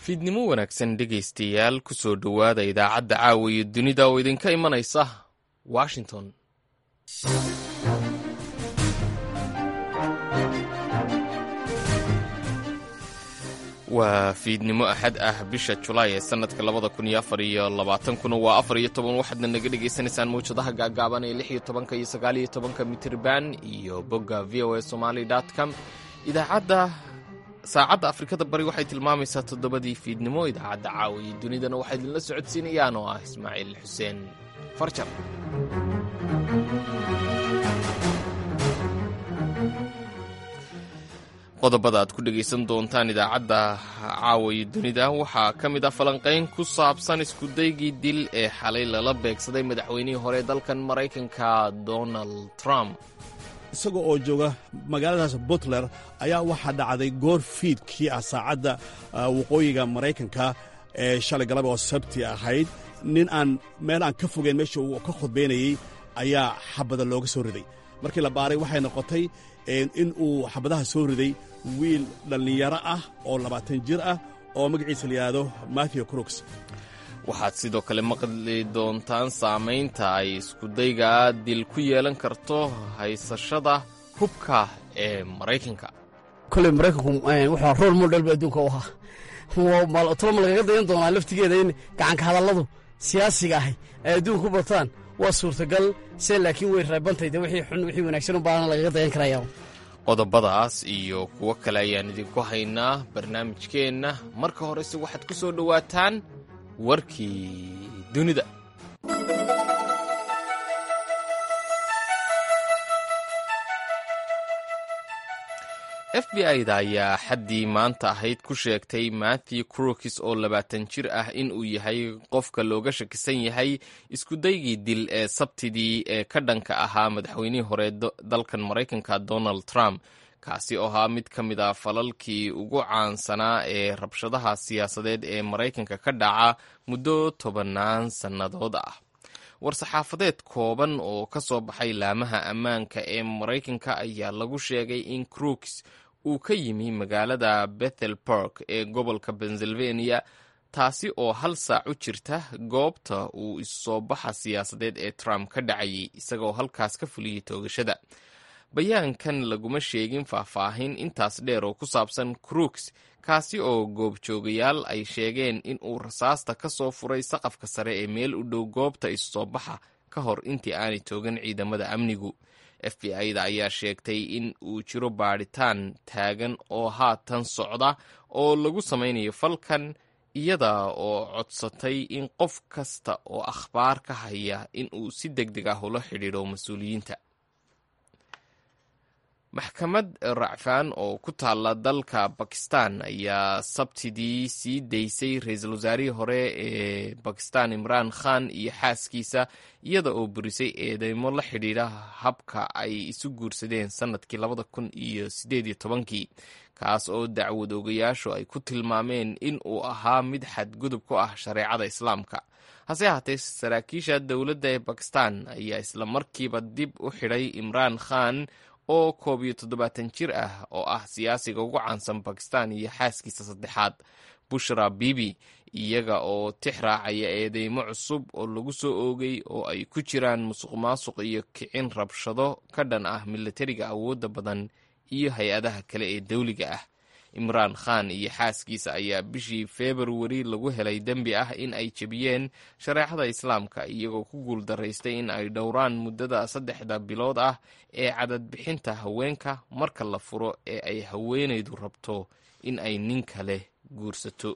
fiidnimo wanaagsan dhegaystayaal ku soo dhowaada idaacadda caawa iyo dunida oo idinka imanaysa washington waa fiidnimo axad ah bisha julaay ee sanadka labada kun iyo afar iyo labaatankuna waa afar iyo toban waxaadna naga dhagaysanaysaan mawjadaha gaagaaban ee lix iyo tobanka iyo sagaal iyo tobanka mitirban iyo bogga v o a somaly com idaacadda saacadda afrikada bari waxay tilmaamaysaa toddobadii fiidnimo idaacadda caawa iyo dunidana waxaa idinla socodsiinayaan oo ah ismaaciil xuseen farjar qodobada aad ku dhegaysan doontaan idaacadda caawa iyo dunida waxaa ka mid ah falanqayn ku saabsan iskudaygii dil ee xalay lala beegsaday madaxweynihii hore dalkan maraykanka donald trump isaga oo jooga magaaladaas butler ayaa waxaa dhacday goor fiidkii ah saacadda waqooyiga maraykanka ee shalay galaba oo sabti ahayd nin aan meel aan ka fogeyn meesha uu ka khudbaynayey ayaa xabada looga soo riday markii la baaray waxay noqotay in uu xabadaha soo riday wiil dhallinyaro ah oo labaatan jir ah oo magaciisa la yidhaahdo matthew crooks waxaad sidoo kale maqli doontaan saamaynta ay iskudayga dil ku yeelan karto haysashada hubka ee maraykanka koley maraykanku wuxuu rool model ba adduunka u ahaa toloma lagaga dayan doonaa laftigeeda in gacanka hadalladu siyaasiga ahay ay adduunka u bataan waa suurtagal se laakiin way reebantayde wixii xun wixii wanaagsan u baahana lagaga dayan karaya qodobadaas iyo kuwo kale ayaan idinku haynaa barnaamijkeenna marka horese waxaad ku soo dhowaataan warkii dunida f b i-da ayaa xaddii maanta ahayd ku sheegtay matthew crokis oo labaatan jir ah in uu yahay qofka looga shakisan yahay iskudaygii dil ee sabtidii ee ka dhanka ahaa madaxweynihii hore dalkan maraykanka donald trump kaasi oo ahaa mid ka mid a falalkii ugu caansanaa ee rabshadaha siyaasadeed ee maraykanka ka dhaca muddo tobannaan sannadood ah war-saxaafadeed kooban oo ka soo baxay laamaha ammaanka ee maraykanka ayaa lagu sheegay in crooks uu ka yimi magaalada bethel park ee gobolka pennsylvania taasi oo hal saac u jirta goobta uu issoo baxa siyaasadeed ee trump ka dhacayay isagaoo halkaas ka fuliyey toogashada bayaankan laguma sheegin faahfaahin intaas dheer oo ku saabsan crooks kaasi oo goobjoogayaal ay sheegeen in uu rasaasta ka soo furay saqafka sare ee meel u dhow goobta issoo baxa ka hor intii aanay toogan ciidamada amnigu f b i-da ayaa sheegtay in uu jiro baadhitaan taagan oo haatan socda oo lagu samaynayo falkan iyada oo codsatay in qof kasta oo akhbaar ka haya in uu si deg deg ah ula xidhiidho mas-uuliyiinta maxkamad racfaan oo ku taalla dalka bakistan ayaa sabtidii sii daysay ra-iisul wasaarihii hore ee bakistan imraan khan iyo xaaskiisa iyada oo burisay eedeymo la xidhiidha habka ay isu guursadeen sannadkii labada kun iyo siddeed iyo tobankii kaas oo dacwad ogayaashu ay ku tilmaameen in uu ahaa mid xadgudub ku ah shareecada islaamka hase ahaatee saraakiisha dowladda ee bakistan ayaa isla markiiba dib u xidhay imraan khan oo koob iyo toddobaatan jir ah oo ah siyaasiga ugu caansan bakistan iyo xaaskiisa saddexaad bushra bibi iyaga oo tix raacaya eedeymo cusub oo lagu soo oogay oo ay ku jiraan musuq maasuq iyo kicin rabshado ka dhan ah milatariga awoodda badan iyo hay-adaha kale ee dawliga ah imraan khan iyo xaaskiisa ayaa bishii februari lagu helay dembi ah in ay jebiyeen shareecada islaamka iyagoo ku guuldaraystay in ay dhowraan muddada saddexda bilood ah ee cadadbixinta haweenka marka la furo ee ay haweenaydu rabto in ay nin kale guursato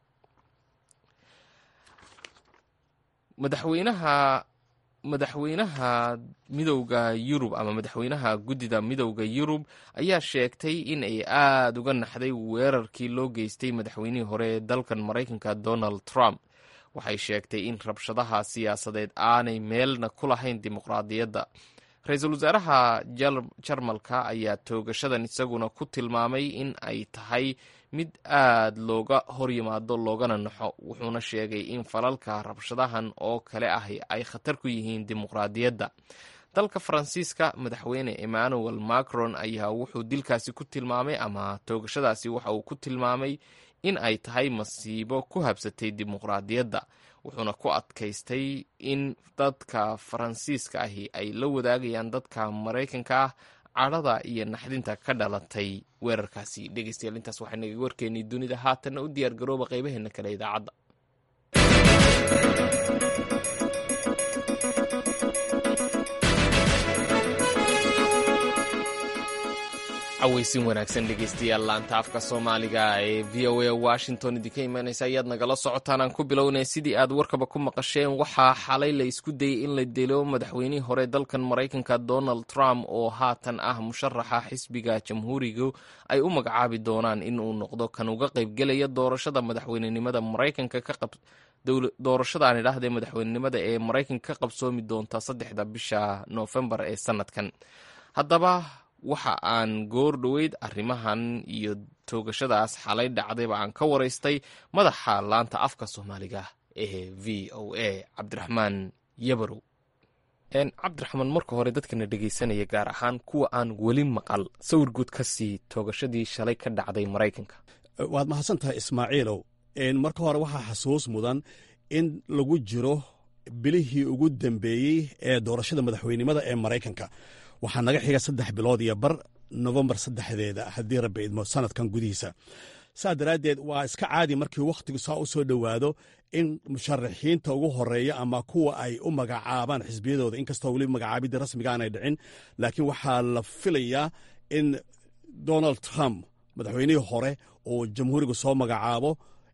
madaxweynaha madaxweynaha midowda yurub ama madaxweynaha guddida midowda yurub ayaa sheegtay in ay aada uga naxday weerarkii loo geystay madaxweynihii hore ee dalkan maraykanka donald trump waxay sheegtay in rabshadaha siyaasadeed aanay meelna ku lahayn dimuqraadiyadda ra-iisul wasaaraha jarmalka ayaa toogashadan isaguna ku tilmaamay in ay tahay mid aad looga horyimaado loogana naxo wuxuuna sheegay in falalka rabshadahan oo kale ah ay khatar ku yihiin dimuqraadiyadda dalka faransiiska madaxweyne emmanuel macron ayaa wuxuu dilkaasi ku tilmaamay ama toogashadaasi waxa uu ku tilmaamay in ay tahay masiibo ku habsatay dimuqraadiyadda wuxuuna ku adkaystay in dadka faransiiska ahi ay la wadaagayaan dadka maraykanka ah cadhada iyo naxdinta ka dhalatay weerarkaasi dhegeystayaal intaas waxaa naga warkeenay dunida haatanna u diyaar garooba qaybaheena kale idaacadda caweysin wanaagsan dhegeystayaal laanta afka soomaaliga ee v o a washington idinka imaaneysa ayaad nagala socotaan aan ku bilownay sidii aad warkaba ku maqasheen waxaa xalay la isku dayey in la dilo madaxweynihii hore dalkan maraykanka donald trump oo haatan ah musharaxa xisbiga jamhuurigu ay u magacaabi doonaan in uu noqdo kan uga qaybgelaya doorashada madaxweynenimada maraykanka ka qab doorashadaan idhaahdee madaxweynenimada ee maraykanka ka qabsoomi doonta saddexda bisha noofembar ee sanadkan haddaba waxa aan goor dhoweyd arrimahan iyo toogashadaas xalay dhacdayba aan ka waraystay madaxa laanta afka soomaaliga ee v o a cabdiraxmaan yabarow cabdiraxmaan marka hore dadkana dhegeysanaya gaar ahaan kuwa aan weli maqal sawir guud ka sii toogashadii shalay ka dhacday maraykanka waad mahadsan tahay ismaaciilow marka hore waxaa xasuus mudan in lagu jiro bilihii ugu dambeeyey ee doorashada madaxweynenimada ee maraykanka waxaa naga xiga saddex bilood iyo bar nofembar saddexdeeda haddii rabbi idmo sanadkan gudihiisa saa daraaddeed waa iska caadi markii wakhtigu saa u soo dhowaado in musharaxiinta ugu horeeya ama kuwa ay u magacaabaan xisbiyadooda inkastoo weli magacaabidii rasmiga aanay dhicin laakiin waxaa la filayaa in donald trump madaxweynihii hore uu jamhuuriga soo magacaabo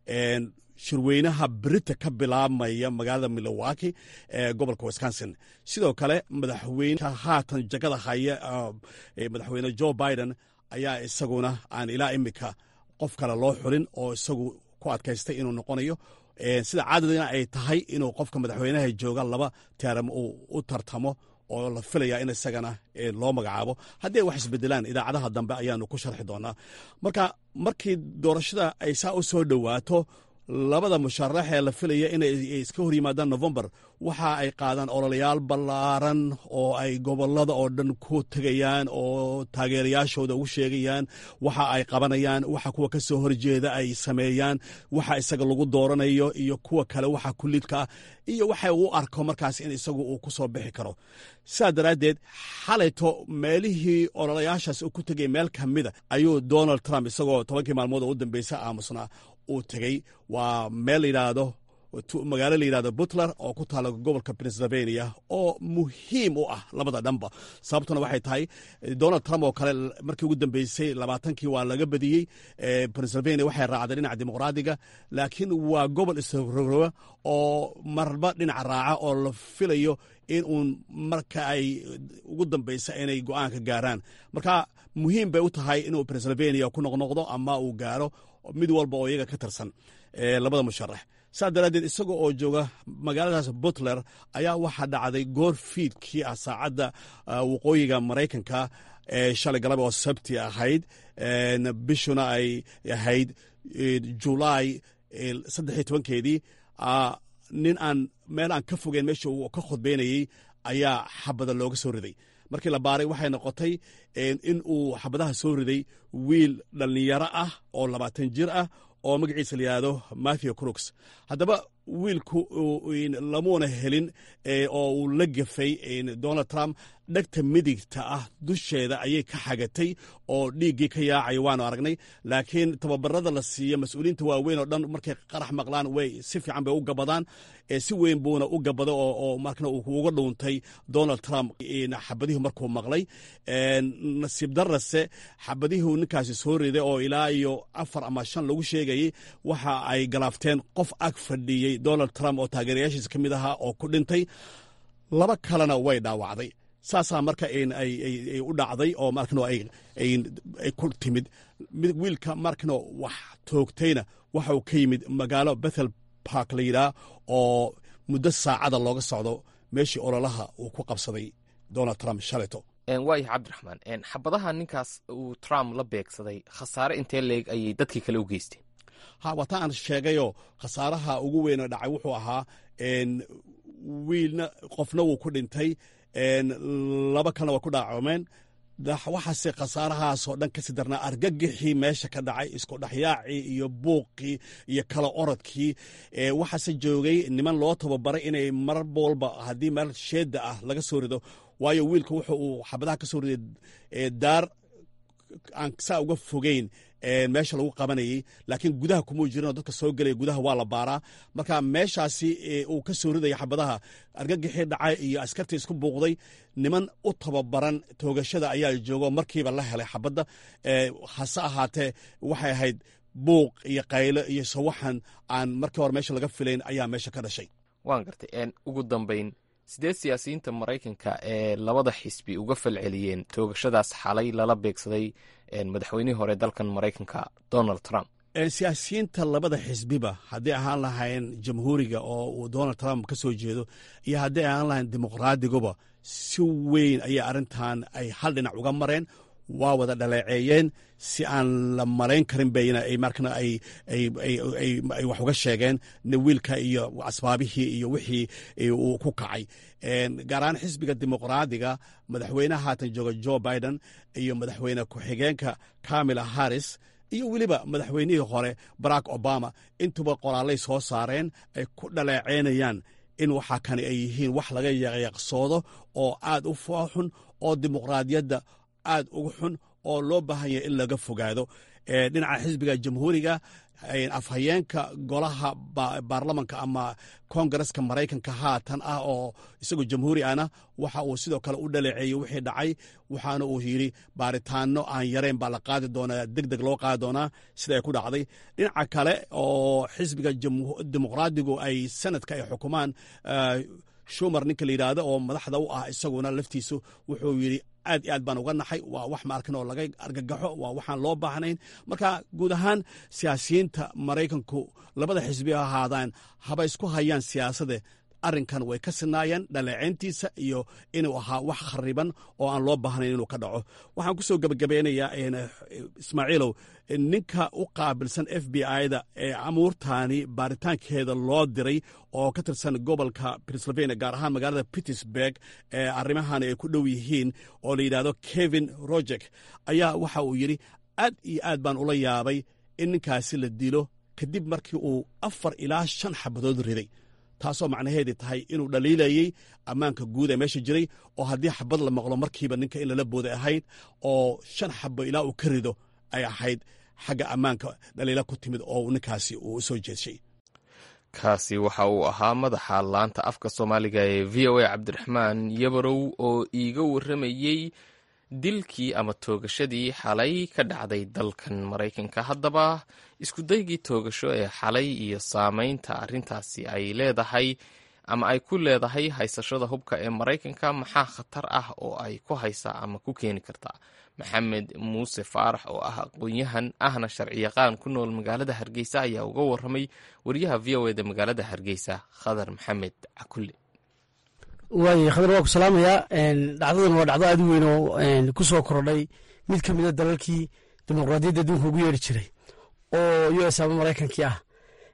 shirweynaha berita ka bilaabmaya magaalada milowaki ee gobolka wisconsin sidoo kale madaxweyneha haatan jagada haya madaxweyne jo biden ayaa isaguna aan ilaa imika qof kale loo xulin oo isagu ku adkaystay inuu noqonayo sida caadadina ay tahay inuu qofka madaxweynaha jooga laba teeram uu u tartamo oo la filaya in isagana loo magacaabo haddii ay wax isbedelaan idaacadaha dambe ayaanu ku sharxi doonaa marka markii doorashada ay saa u soo dhowaato labada musharax ee la filaya inay iska hor yimaadaan novembar waxa ay qaadaan ololayaal ballaaran oo ay gobolada oo dhan ku tegayaan oo taageerayaashooda ugu sheegayaan waxa ay qabanayaan waxa kuwa ka soo horjeeda ay sameeyaan waxa isaga lagu dooranayo iyo kuwa kale waxa kulidka ah iyo waxa uu arko markaas in isagu uu ku soo bixi karo sidaa daraaddeed xalayto meelihii ololayaashaas uu ku tegay meel ka mida ayuu donald trump isagoo tobankii maalmood oo u dambeysa aamusnaa uu tegey waa meel layidhaahdo magaalo layidhahdo butler oo ku taala gobolka pennsylvania oo muhiim u ah labada dhanba sababtuna waxay tahay donald trump oo kale markii ugu dambeysay labaatankii waa laga badiyey pennsylvania waxay raacday dhinaca dimuqraadiga laakiin waa gobol isrogrowa oo marba dhinaca raaca oo la filayo in uun marka ay ugu dambeysa inay go-aanka gaaraan marka muhiim bay u tahay inuu pennsylvania ku noqnoqdo ama uu gaaro mid walba oo iyaga ka tirsan labada musharax saa daraaddeed isaga oo jooga magaaladaas butler ayaa waxaa dhacday goor fiidkii ah saacadda waqooyiga maraykanka ee shalay galaba oo sabti ahayd bishuna ay ahayd julaay saddexiyo tobankeedii nin aan meel aan ka fogeyn meesha uu ka khudbeynayey ayaa xabada looga soo riday markii la baaray waxay noqotay in uu xabadaha soo riday wiil dhallinyaro ah oo labaatan jir ah oo magaciisa la yidhaahdo matthew crooks haddaba wiilku lamuuna helin oo uu la gefay donald trump dhegta midigta ah dusheeda ayay ka xagatay oo dhiiggii ka yaacaya waanu aragnay laakiin tababarada la siiya mas-uuliyiinta waaweyn oo dhan markay qarax maqlaan way si fiican bay u gabadaan si weyn buuna u gabado oo markna uu uga dhuuntay donald trump xabadihu markuu maqlay nasiib darase xabadihuu ninkaasi soo riday oo ilaa iyo afar ama shan lagu sheegayey waxa ay galaafteen qof ag fadhiyey donald trump oo taageerayaashiisa ka mid ahaa oo ku dhintay laba kalena way dhaawacday saasaa marka ay u dhacday oo markano ay ku timid wiilka markano wax toogtayna waxa uu ka yimid magaalo bethel bark la yidhaah oo muddo saacada looga socdo meeshii ololaha uu ku qabsaday donald trump shaleto waayah cabdiraxmaan xabadaha ninkaas uu trump la beegsaday khasaare intee leeg ayay dadkii kale u geysteen ha waata aan sheegayoo khasaaraha ugu weynoo dhacay wuxuu ahaa wiilna qofna wuu ku dhintay laba kalena waa ku dhaacoomeen waxaase khasaarahaasoo dhan kasii darnaa argagixii meesha ka dhacay isku dhexyaacii iyo buuqii iyo kala orodkii waxaase joogay niman loo tababaray inay mar walba haddii meel sheeda ah laga soo rido waayo wiilka wuxu uu xabadaha ka soo riday daar aan saa uga fogeyn meesha lagu qabanayey laakiin gudaha kumuu jirinoo dadka soo gelaya gudaha waa la baaraa marka meeshaasi uu ka soo ridaya xabadaha argagixii dhacay iyo askartii isku buuqday niman u tababaran toogashada ayaa joogo markiiba la helay xabadda hase ahaatee waxay ahayd buuq iyo qaylo iyo sawaxan aan markii hore meesha laga filayn ayaa meesha ka dhashay waan gartay ugu dambayn sidee siyaasiyiinta maraykanka ee labada xisbi uga falceliyeen toogashadaas xalay lala beegsaday madaxweynihii hore dalkan maraykanka donald trump siyaasiyiinta labada xisbiba haddii ahaan lahayn jamhuuriga oo uu donald trump ka soo jeedo iyo haddii ahaan lahayn dimuqraadiguba si weyn ayay arrintan ay hal dhinac uga mareen waa wada dhaleeceeyeen si aan la malayn karin bayna markana ay wax uga sheegeen wiilka iyo asbaabihii iyo wixii uu ku kacay gaar ahaan xisbiga dimuqraadiga madaxweynaha haatan jooga jo biden iyo madaxweyne ku-xigeenka kamila harris iyo weliba madaxweynihii hore barack obama intuba qoraalay soo saareen ay ku dhaleeceynayaan in waxaa kani ay yihiin wax laga yaqyaqsoodo oo aad u fooxun oo dimuqraadiyadda aad ugu xun oo loo baahan yahay in laga fogaado dhinaca xisbiga jamhuuriga afhayeenka golaha baarlamanka ama kongareska maraykanka haatan ah oo isagoo jamhuuri ahna waxa uu sidoo kale u dhaleeceeyey wixii dhacay waxaana uu yidhi baaritaano aan yarayn baa la qaadi doonaa deg deg loo qaadi doonaa sida ay ku dhacday dhinaca kale oo xisbiga dimuqraadigu ay sanadka ay xukumaan shumar ninka la yidhaahdo oo madaxda u ah isaguna laftiisu wuxuu yidhi aad iyo aad baan uga naxay waa wax maarkan oo laga argagaxo waa waxaan loo baahnayn marka guud ahaan siyaasiyiinta maraykanku labada xisbi ha ahaadaan haba isku hayaan siyaasade arrinkan way ka sinaayeen dhaleeceyntiisa iyo inuu ahaa wax khariban oo aan loo baahnayn inuu ka dhaco waxaan ku soo gebagabeynayaa ismaaciilow ninka u qaabilsan f b i-da ee amuurtaani baaritaankeeda loo diray oo ka tirsan gobolka pennsylvania gaar ahaan magaalada pittsburg ee arrimahani ay ku dhow yihiin oo la yidhahdo kevin rojek ayaa waxa uu yidhi aad iyo aad baan ula yaabay in ninkaasi la dilo kadib markii uu afar ilaa shan xabadood riday taasoo macnaheedii tahay inuu dhaliilayey ammaanka guud ee meesha jiray oo haddii xabad la maqlo markiiba ninka in lala booday ahayd oo shan xabo ilaa uu ka rido ay ahayd xagga ammaanka dhaliila ku timid oo ninkaasi uu soo jeedshay kaasi waxa uu ahaa madaxa laanta afka soomaaliga ee v o a cabdiraxmaan yabarow oo iiga warramayey dilkii ama toogashadii xalay ka dhacday dalkan maraykanka haddaba iskudaygii toogasho ee xalay iyo saameynta arrintaasi ay leedahay ama ay ku leedahay haysashada hubka ee maraykanka maxaa khatar ah oo ay ku haysaa ama ku keeni kartaa maxamed muuse faarax oo ah aqoon-yahan ahna sharciyaqaan ku nool magaalada hargeysa ayaa uga waramay wariyaha v o eda magaalada hargeysa khadar maxamed cakulle waay khadar waa ku salaamayaa dhacdadan waa dhacdo aad u weyn oo ku soo kordhay mid ka mida dalalkii dimuqraadiyadda adduunka ugu yeeri jiray oo u s ama maraykankii ah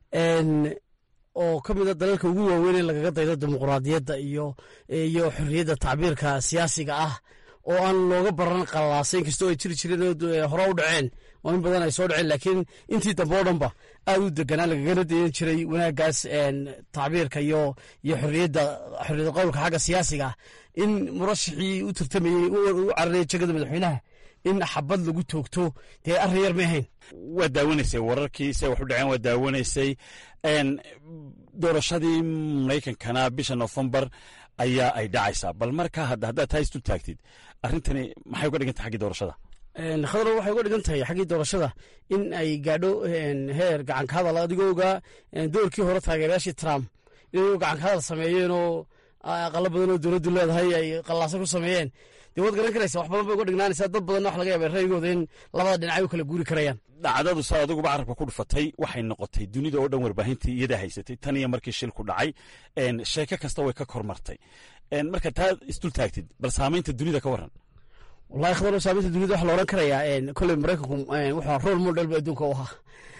oo ka mida dalalka ugu waaweyn ee lagaga daydo dimuqraadiyadda iyo iyo xorriyadda tacbiirka siyaasiga ah oo aan looga baran qallaasa inkastoo ay jiri jireen oo hore u dhaceen oo in badan ay soo dhaceen laakiin intii dambe oo dhanba aad u deganaa lagagana dayan jiray wanaaggaas tacbiirka iyo iyo xorriyadda xorriyadda qowlka xagga siyaasiga ah in murashixii u tartamayey u cararayay jegada madaxweynaha in xabad lagu toogto dee arrin yar ma ahayn waa daawanaysay wararkii se wax u dhaceen waa daawanaysay doorashadii maraykankana bisha nofembar ayaa ay dhacaysaa bal markaa haddaad taa istu taagtid arrintani maxay uga dhigan tahay xaggii doorashada khadro waxay uga dhigan tahay xaggii doorashada in ay gaadho heer gacanka hadal adigoo ogaa doorkii hore taageerayaashii trump inay gacanka hadal sameeyeen oo aqalo badan oo dowladdu leedahay ay qallaasa ku sameeyeen dee waad garan karaysa wax badan bay uga dhignaanaysaa dad badanna wax laga yaaba ra'yigooda in labada dhinacay u kala guuri karayaan dhacdadu saa adiguba carabka ku dhufatay waxay noqotay dunida oo dhan warbaahintii iyadaa haysatay tan iyo markii shilku dhacay sheeko kasta way ka kormartay marka taa isdul taagtid bal saamaynta dunida ka waran wallahi khadar saamaynta dunida waxa la odhan karayaa kolley maraykanku wuxuu role model ba adduunka u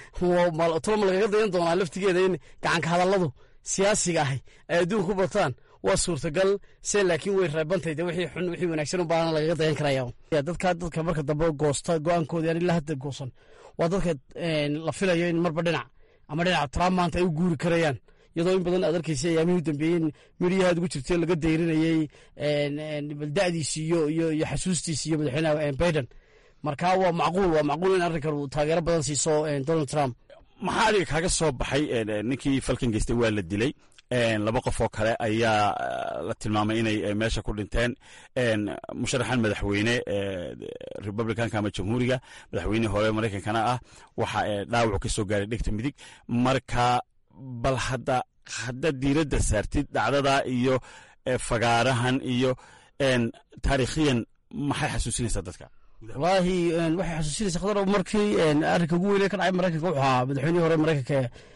ahaa toloma lagaga dayan doonaa laftigeeda in gacanka hadalladu siyaasiga ahi ay adduunka ku bataan waa suurtagal se laakiin way reebantay de wixii xun wixii wanaagsan ubaana lagaga dayan karaya dadka dadka marka dambe goosta go-aankooda yani ilaa hadda goosan waa dadka la filayo in marba dhinac ama dhinaca trump maanta ay u guuri karayaan iyadoo in badan aad arkaysa ayaamihii dambeeyeen midhiyahaad ugu jirtay laga dayrinayey balda'diisi iyo iyo iyo xasuustiisi iyo madaxweynaha biden marka waa macquul waa macquul in arrinkan uu taageero badan siiso donald trump maxaa adiga kaaga soo baxay ninkii falkan geystay waa la dilay laba qof oo kale ayaa la tilmaamay inay meesha ku dhinteen musharaxan madaxweyne republicanka ama jamhuuriga madaxweynihii hore maraykankana ah waxa dhaawacu ka soo gaaray dhegta midig marka bal hadda hadda diiradda saartid dhacdada iyo fagaarahan iyo taariikhiyan maxay xasuusinaysaa dadka wallaahi waxay xasuusinaysa khadar markii arrinka ugu weyne ka dhacay maraykanka wuxuu ahaa madaxweynihii hore maraykanka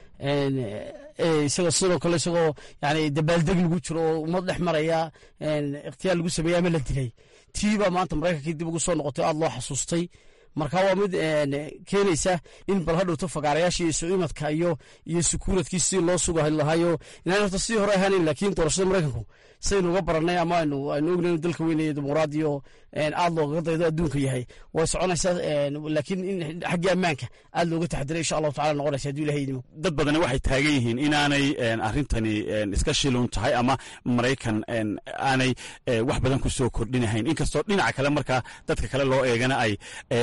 isagoo sidoo kale isagoo yani dabaaldeg lagu jiro oo ummad dhex maraya ikhtiyaar lagu sameeyey ama la dilay tii baa maanta maraykankii dib ugu soo noqotay aada loo xasuustay marka waa mid keenaysa in bal hadhowto fagaarayaashii isu imadka iyo iyo sukuuradkii sidii loo suga lahaayo inaan horta sidii hore ahaanin laakiin doorashada maraykanku saynu uga baranay ama aynu aynu ognayn dalka weynaya dimuqraadiyo aad loogaga daydo adduunka yahay way soconaysaa laakiin in xaggii ammaanka aad looga taxadiray insha allahu tacala noqonaysa hadduu ilahay idimo dad badani waxay taagan yihiin inaanay arrintani iska shilun tahay ama maraykan aanay wax badan ku soo kordhinahayn inkastoo dhinaca kale markaa dadka kale loo eegana ay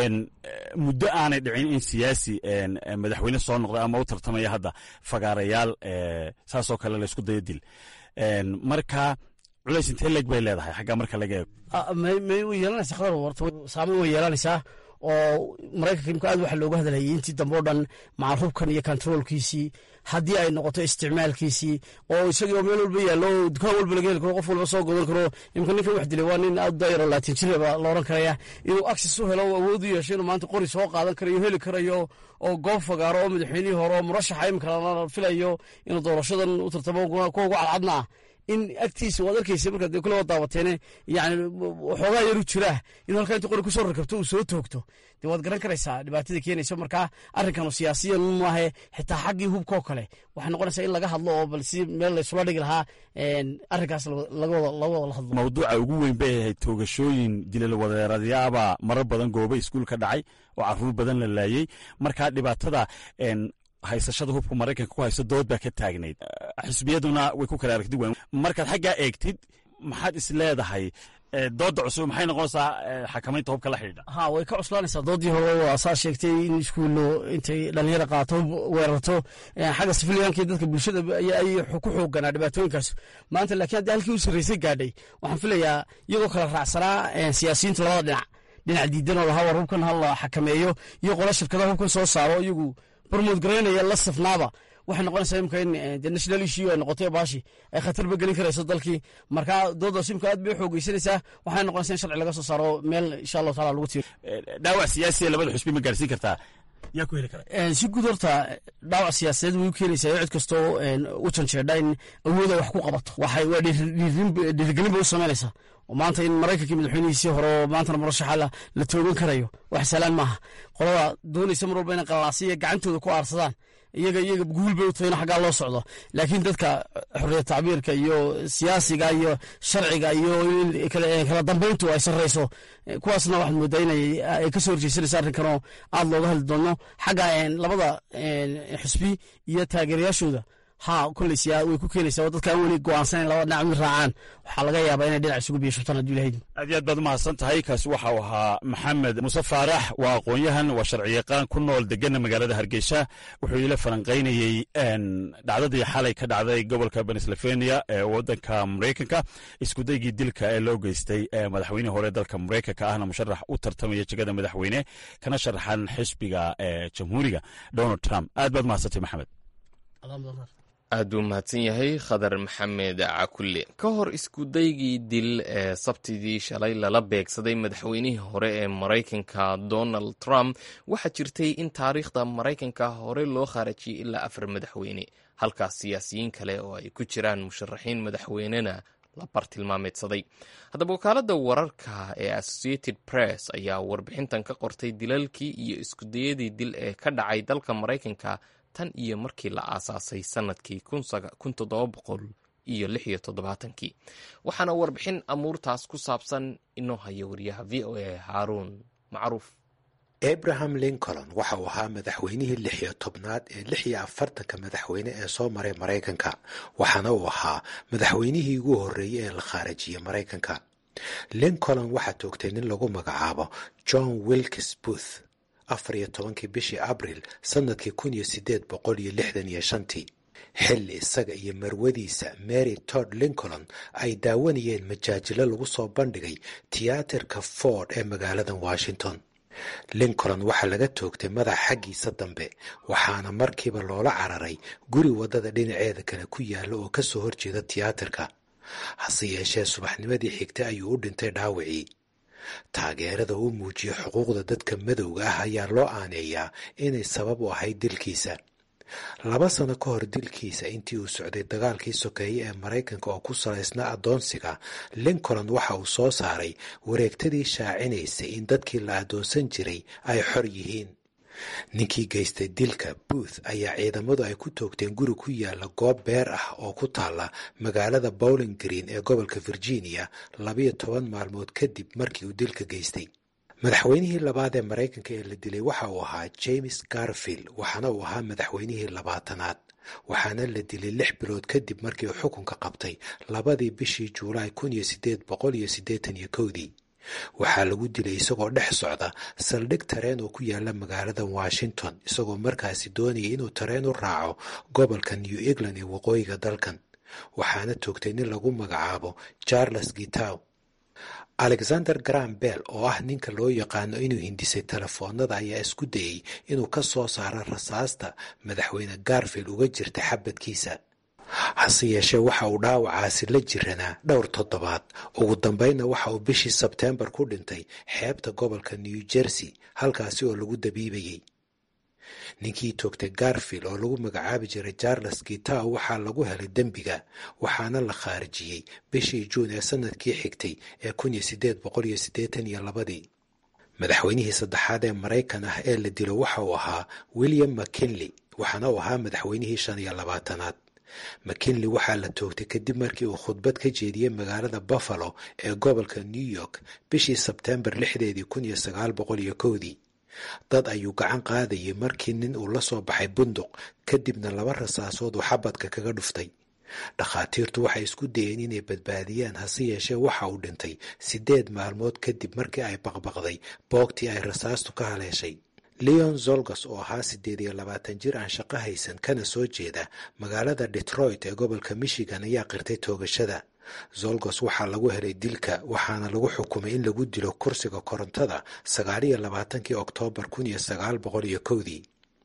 muddo aanay dhicin in siyaasi madaxweyne soo noqday ama u tartamaya hadda fagaarayaal saasoo kale laysku dayo dil marka culays intee leeg bay leedahay xaggaa marka laga eego may way yeelanaysaa khadar horta saameyn way yeelanaysaa oo maraykanka imka aad waxa looga hadlayay intii dambe o dhan macruubkan iyo kontaroolkiisii haddii ay noqoto isticmaalkiisii oo isagii oo meel walba yaallo dukaan walba laga heli karo qof walba soo godan karo imka ninkan wax dilay waa nin aad daayaro laatin jir baa la odhan karaya inuu access u helo awood u yeesho inuu maanta qori soo qaadan karayo heli karayo oo goob fagaaro oo madaxweynihii hore oo murashaxa imika la filayo inuu doorashadan u tartamo kuwa ugu cadcadna ah in agtiisa waad arkaysa markaad kule waa daawateene yani waxoogaa yaru jiraa in halkaa inta qori kusoo rakabto uu soo toogto dee waad garan karaysaa dhibaatada keenaysa markaa arrinkanu siyaasiyan maahe xitaa xaggii hubkoo kale waxay noqonaysaa in laga hadlo oo bal si meel laysula dhigi lahaa arrinkaas laga wada hadlo mawduuca ugu weyn bay ahayd toogashooyin dilal wadeeradyaabaa marar badan gooba iskuul ka dhacay oo caruur badan la laayey markaa dhibaatada haysashada hubka maraykanka ku hayso dood baa ka taagnayd xisbiyaduna way ku kala aragti weyn markaad xaggaa eegtid maxaad is leedahay dooda cusub maxay noqonaysaa xakamaynta hubka la xidhiidha ha way ka cuslaanaysaa doodii hore waa saa sheegtay in iskuullo intay dhalinyara qaato weerarto xagga sifiliyaanka dadka bulshada ay ku xooganaa dhibaatooyinkaas maanta laakiin haddii halkii u sarraysay gaadhay waxaan filayaa iyagoo kala raacsanaa siyaasiyiinta labada dhinac dhinac diidan oo lahaa war hubkan ha la xakameeyo iyo qola shirkadaha hubkan soo saaro iyagu barmood garaynaya la safnaaba waxay noqonaysaa imka in de national issue ay noqotay baashi ay khatarba gelin karayso dalkii marka doodaas imka aad bay xoogeysanaysaa waxay noqonaysaa in sharci laga soo saaro meel insha allahu taala lagu tiiro dhaawac siyaasiya labada xusbi ma gaarsiin kartaa yaa ku heli kara si guud horta dhaawac siyaasadeed way u keenaysaa cid kastoo u janjeedha in awooda wax ku qabato waxay waa dhiirigelin bay u samaynaysaa oo maanta in maraykankii madaxweynihiisii hore oo maantana murashaxa la toogan karayo wax salaan maaha qolada doonaysa mar walba inay qalaasiya gacantooda ku aarsadaan iyaga iyaga guul bay u tahay in xaggaa loo socdo laakiin dadka xorriyad tacbiirka iyo siyaasiga iyo sharciga iyo kala dambayntu ay sarreyso kuwaasna waxaad moodaa inay ka soo horjeysanaysa arrinkanoo aad looga hadli doono xagga labada xusbi iyo taageerayaashooda ha koleysiya way ku keenaysaa oo dadka aan weli go'aansanayn labada dhinac mid raacaan waxaa laga yaabaa inay dhinac isugu biyo shubtaan hadduu ilahay aad iyo aad baad umahadsan tahay kaasi waxa uu ahaa maxamed muuse faarax waa aqoon-yahan waa sharciyaqaan ku nool degana magaalada hargeysa wuxuu ila falanqaynayey dhacdadii xalay ka dhacday gobolka pennsylvania ee wadanka maraykanka iskudaygii dilka ee loo geystay madaxweynihii hore dalka maraykanka ahna musharax u tartamaya jegada madaxweyne kana sharaxan xisbiga jamhuuriga donald trump aad baad umahadsantay maxamed aad buu mahadsan yahay khadar maxamed cakulle ka hor iskudaygii dil ee sabtidii shalay lala beegsaday madaxweynihii hore ee maraykanka donald trump waxaa jirtay in taariikhda maraykanka hore loo khaarajiyey ilaa afar madaxweyne halkaas siyaasiyiin kale oo ay ku jiraan musharaxiin madaxweynena la bartilmaameedsaday haddaba wakaaladda wararka ee associated press ayaa warbixintan ka qortay dilalkii iyo iskudayadii dil ee ka dhacay dalka maraykanka tan iyo markii la aasaasay sanadkii kun toddoba boqol iyo lix iyo toddobaatankii waxaana warbixin amuurtaas ku saabsan inoo haya wariyaha v o a haaruun macruuf abraham lincoln waxa uu ahaa madaxweynihii lix iyo tobnaad ee lix iyo afartanka madaxweyne ee soo maray maraykanka waxaana uu ahaa madaxweynihii ugu horreeyey ee la khaarajiyey maraykanka lincoln waxaa toogtay nin lagu magacaabo john wilkes booth afar iyo tobankii bishii abril sannadkii kun iyo sideed boqol iyo lixdan iyo shantii xilli isaga iyo marwadiisa mary tod lincoln ay daawanayeen majaajilo lagu soo bandhigay tiyaatarka ford ee magaaladan washington lincoln waxaa laga toogtay madax xaggiisa dambe waxaana markiiba loola cararay guri waddada dhinaceeda kale ku yaalla oo ka soo horjeeda tiyaatarka hase yeeshee subaxnimadii xigtay ayuu u dhintay dhaawacii taageerada uu muujiyey xuquuqda dadka madowga ah ayaa loo aaneeyaa inay sabab u ahayd dilkiisa laba sano ka hor dilkiisa intii uu socday dagaalkii sokeeye ee maraykanka oo ku salaysnaa addoonsiga lincoln waxa uu soo saaray wareegtadii shaacinaysay in dadkii la addoonsan jiray ay xor yihiin ninkii geystay dilka booth ayaa ciidamadu ay ku toogteen guri ku yaala goob beer ah oo ku taalla magaalada bowling green ee gobolka virginia labiyo toban maalmood kadib markii uu dilka geystay madaxweynihii labaad ee maraykanka ee la dilay waxa uu ahaa james garfield waxaana uu ahaa madaxweynihii labaatanaad waxaana la dilay lix bilood kadib markii uu xukunka qabtay labadii bishii juulaay kun iyo sideed boqol iyo siddeetan iyo kowdii waxaa lagu dilay isagoo dhex socda saldhig tareen oo ku yaala magaalada washington isagoo markaasi doonayay inuu tareen u raaco gobolka new england ee waqooyiga dalkan waxaana toogtay nin lagu magacaabo charles gitow alexander gram bell oo ah ninka loo yaqaano inuu hindisay telefoonada ayaa isku dayey inuu ka soo saaro rasaasta madaxweyne garfield uga jirta xabadkiisa hase yeeshee waxa uu dhaawacaasi la jiranaa dhowr toddobaad ugu dambeynna waxa uu bishii sebteembar ku dhintay xeebta gobolka new jersey halkaasi oo lagu dabiibayey ninkii toogtay garfield oo lagu magacaabi jiray charles gitow waxaa lagu helay dembiga waxaana la khaarijiyey bishii juun ee sanadkii xigtay ee kun iyo sideed boqol iyo siddeetan iyo labadii madaxweynihii saddexaad ee maraykan ah ee la dilo waxa uu ahaa william mckinley waxaana uu ahaa madaxweynihii shan iyo labaatanaad mckinley waxaa la toogtay kadib markii uu khudbad ka jeediyey magaalada buffalo ee gobolka new york bishii sebteembar lixdeedii kun iyo sagaal boqol iyo kowdii dad ayuu gacan qaadayay markii nin uu la soo baxay bunduq kadibna laba rasaasood uu xabadka kaga dhuftay dhakhaatiirtu waxay isku dayeen inay badbaadiyaan hase yeeshee waxa uu dhintay siddeed maalmood kadib markii ay baqbaqday boogtii ay rasaastu ka haleeshay leon zolgas oo ahaa siddeed iyo labaatan jir aan shaqo haysan kana soo jeeda magaalada detroit ee gobolka michigan ayaa qirtay toogashada zolgos waxaa lagu helay dilka waxaana lagu xukumay in lagu dilo kursiga korontada sagaaliyo labaatankii oktoobar kun iyo sagaal boqol iyo kowdii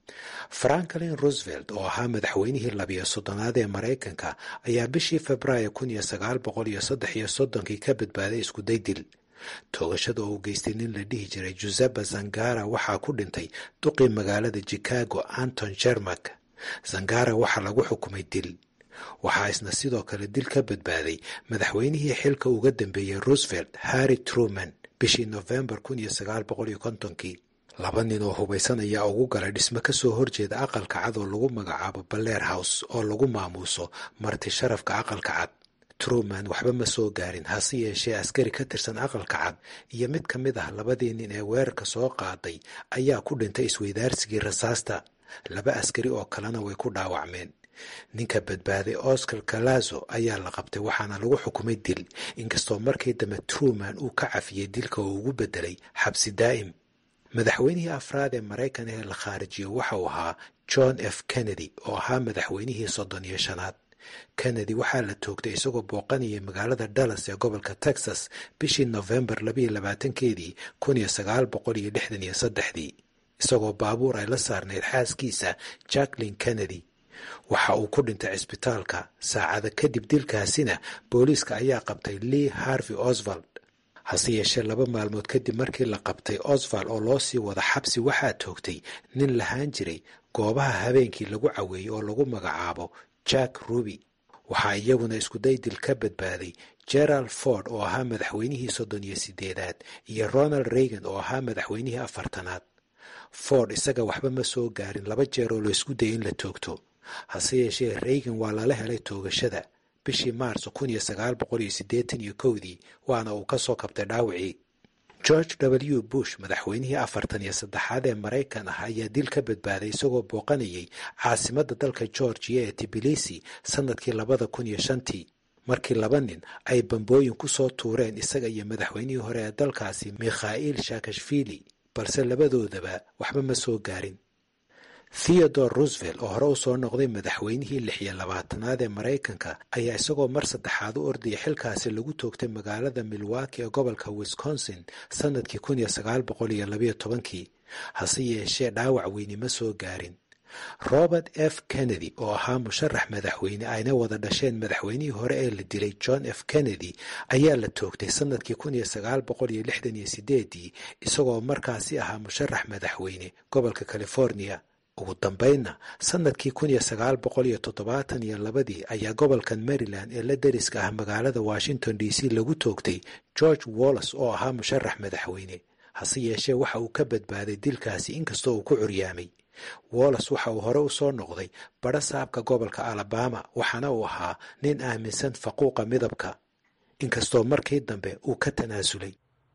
franklin roosevelt oo ahaa madaxweynihii labiyo soddonaad ee maraykanka ayaa bishii februaayo kun iyo sagaal boqol iyo saddex iyo soddonkii ka badbaaday iskuday dil toogashada oo uu geystay nin la dhihi jiray giuseppe zangara waxaa ku dhintay duqii magaalada chicago anton jermak zangara waxaa lagu xukumay dil waxaa isna sidoo kale dil ka badbaaday madaxweynihii xilka uga dambeeyey roosevelt harry truman bishii nofembar kun iyo sagaal boqol iyo kontonkii laba nin oo hubaysan ayaa ugu galay dhismo ka soo horjeeda aqalka cad oo lagu magacaabo baler house oo lagu maamuuso marti sharafka aqalka cad truman waxba ma soo gaarin hase yeeshee askari ka tirsan aqalka cad iyo mid ka mid ah labadii nin ee weerarka soo qaaday ayaa ku dhintay isweydaarsigii rasaasta laba askari oo kalena way ku dhaawacmeen ninka badbaaday oscar galazo ayaa la qabtay waxaana lagu xukumay dil inkastoo markii dambe truman uu ka cafiyey dilka oo ugu bedelay xabsi daa'im madaxweynihii afraad ee maraykan ee la khaarijiyo waxa uu ahaa john f kennedy oo ahaa madaxweynihii soddon iyo shanaad kennedy waxaa la toogtay isagoo booqanayay magaalada dallas ee gobolka texas bishii nofembar labayo labaatankeedii kun iyo sagaal boqol iyo lixdan iyo saddexdii isagoo baabuur ay la saarnayd xaaskiisa jacklin kennedy waxa uu ku dhintay cisbitaalka saacada kadib dilkaasina booliiska ayaa qabtay lee harvey oswald hase yeeshee laba maalmood kadib markii la qabtay oswald oo loo sii wada xabsi waxaa toogtay nin lahaan jiray goobaha habeenkii lagu caweeyey oo lagu magacaabo jack ruby waxaa iyaguna iskuday dil ka badbaaday gerald ford oo ahaa madaxweynihii soddon iyo sideedaad iyo ronald reagan oo ahaa madaxweynihii afartanaad ford isaga waxba ma soo gaarin laba jeer oo laysku dayay in la toogto hase yeeshee reagan waa lala helay toogashada bishii maarso kun iyo sagaal boqol iyo siddeetan iyo kowdii waana uu ka soo kabtay dhaawacii george w bush madaxweynihii afartan iyo saddexaad ee maraykan ah ayaa dil ka badbaaday isagoo booqanayay caasimadda dalka georgiya ee tibilisi sannadkii labada kun iyo shantii markii laba nin ay bambooyin ku soo tuureen isaga iyo madaxweynihii hore ee dalkaasi mikhail shakashvili balse labadoodaba waxba ma soo gaarin theodore roosevelt oo hore u soo noqday madaxweynihii lix iyo labaatanaad ee maraykanka ayaa isagoo mar saddexaad u ordaya xilkaasi lagu toogtay magaalada milwaki ee gobolka wisconsin sannadkii kun iyo sagaal boqol iyo labayo tobankii hase yeeshee dhaawac weyni ma soo gaarin robert f kennedy oo ahaa musharax madaxweyne ayna wada dhasheen madaxweynihii hore ee la dilay john f kennedy ayaa la toogtay sannadkii kun iyo sagaal boqol iyo lixdan iyo sideedii isagoo markaasi ahaa musharax madaxweyne gobolka california ugu dambaynna sannadkii kun iyo sagaal boqol iyo toddobaatan iyo labadii ayaa gobolkan maryland ee la deriska ah magaalada washington d c lagu toogtay george wallas oo ahaa musharax madaxweyne hase yeeshee waxa uu ka badbaaday dilkaasi inkastoo uu ku curyaamay wallas waxa uu hore u soo noqday badho saabka gobolka alabama waxaana uu ahaa nin aaminsan faquuqa midabka inkastoo markii dambe uu ka tanaasulay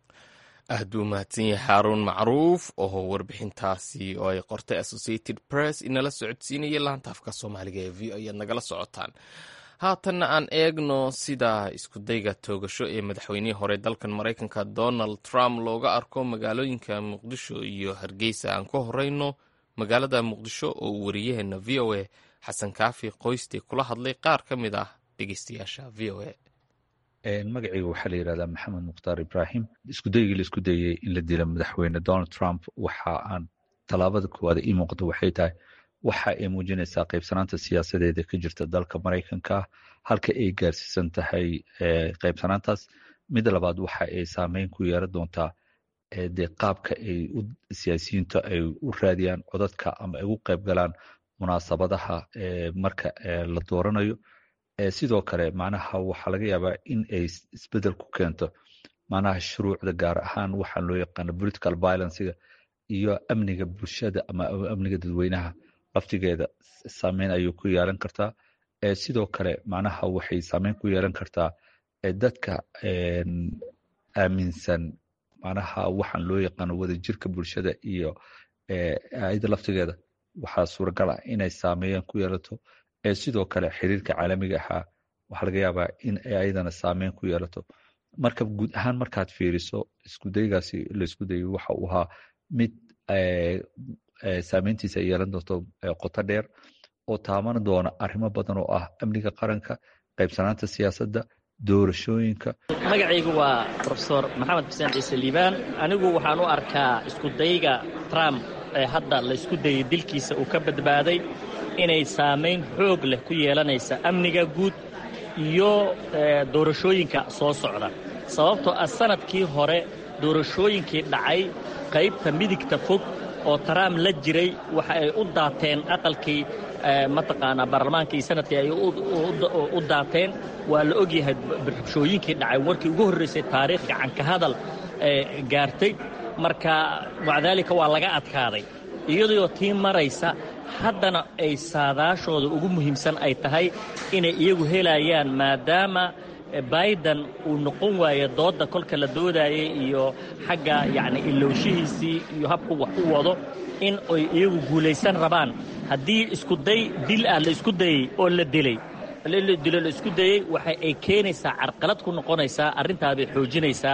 aad buu mahadsan yahay xaaruun macruuf oo warbixintaasi oo ay qortay associated press inala socodsiinaya laantaafka soomaaliga ee v o ayaad nagala socotaan haatanna aan eegno sida iskudayga toogasho ee madaxweynihii hore dalkan maraykanka donald trump looga arko magaalooyinka muqdisho iyo hargeysa aan ku horeyno magaalada muqdisho oo uu wariyaheena v o a xasan kaafi qoyste kula hadlay qaar ka mid ah dhegeystayaasha v o a magacayga waxaa la yidhahdaa maxamed mukhtaar ibrahim iskudaygii la isku dayey in la dilo madaxweyne donald trump waxa aan tallaabada koowaad ii muuqato waxay tahay waxa ay muujinaysaa qaybsanaanta siyaasadeeda ka jirta dalka maraykanka halka ay gaarsiisan tahay qaybsanaantaas mid labaad waxa ay saameyn ku yeeran doontaa dee qaabka ay siyaasiyiinta ay u raadiyaan codadka ama ay ugu qayb galaan munaasabadaha marka la dooranayo sidoo kale macnaha waxaa laga yaabaa in ay isbedel ku keento macnaha shuruucda gaar ahaan waxaan loo yaqaano political violencega iyo amniga bulshada ama amniga dadweynaha laftigeeda saameyn ayuu ku yeelan kartaa sidoo kale macnaha waxay saameyn ku yeelan kartaa dadka aaminsan macnaha waxaan loo yaqaano wadajirka bulshada iyo ayada laftigeeda waxaa suuragal ah inay saameeyaan ku yeelato sidoo kale xiriirka caalamiga ahaa waxaa laga yaabaa in ay ayadana saameyn ku yeelato marka guud ahaan markaad fiiriso iskudaygaasi laisku dayay waxa uu ahaa mid saameyntiisa ay yeelan doonto qoto dheer oo taaban doona arrimo badan oo ah amniga qaranka qaybsanaanta siyaasadda doorashooyinka magacaygu waa rofesor maxamed xuseen ciise liibaan anigu waxaan u arkaa iskudayga trump ee hadda la isku dayay dilkiisa uu ka badbaaday inay saamayn xoog leh ku yeelanaysa amniga guud iyo doorashooyinka soo socda sababtoo ah sanadkii hore doorashooyinkii dhacay qaybta midigta fog oo trump la jiray waxa ay u daateen aqalkii mataqaanaa baarlamaankii sanadkii ay u daateen waa la ogyahay rabshooyinkii dhacay warkii ugu horraysay taariikh gacanka hadal gaartay marka macdaalika waa laga adkaaday iyadoo tii maraysa haddana ay saadaashooda ugu muhiimsan ay tahay inay iyagu helayaan maadaama biden uu noqon waaye doodda kolka la doodaayay iyo xagga yacni ilowshihiisii iyo habku wax u wado in ay iyagu guulaysan rabaan haddii iskuday dil ah la isku dayey oo la dilay dilo la isku dayey waxa ay keenaysaa carqalad ku noqonaysaa arrintaa bay xoojinaysaa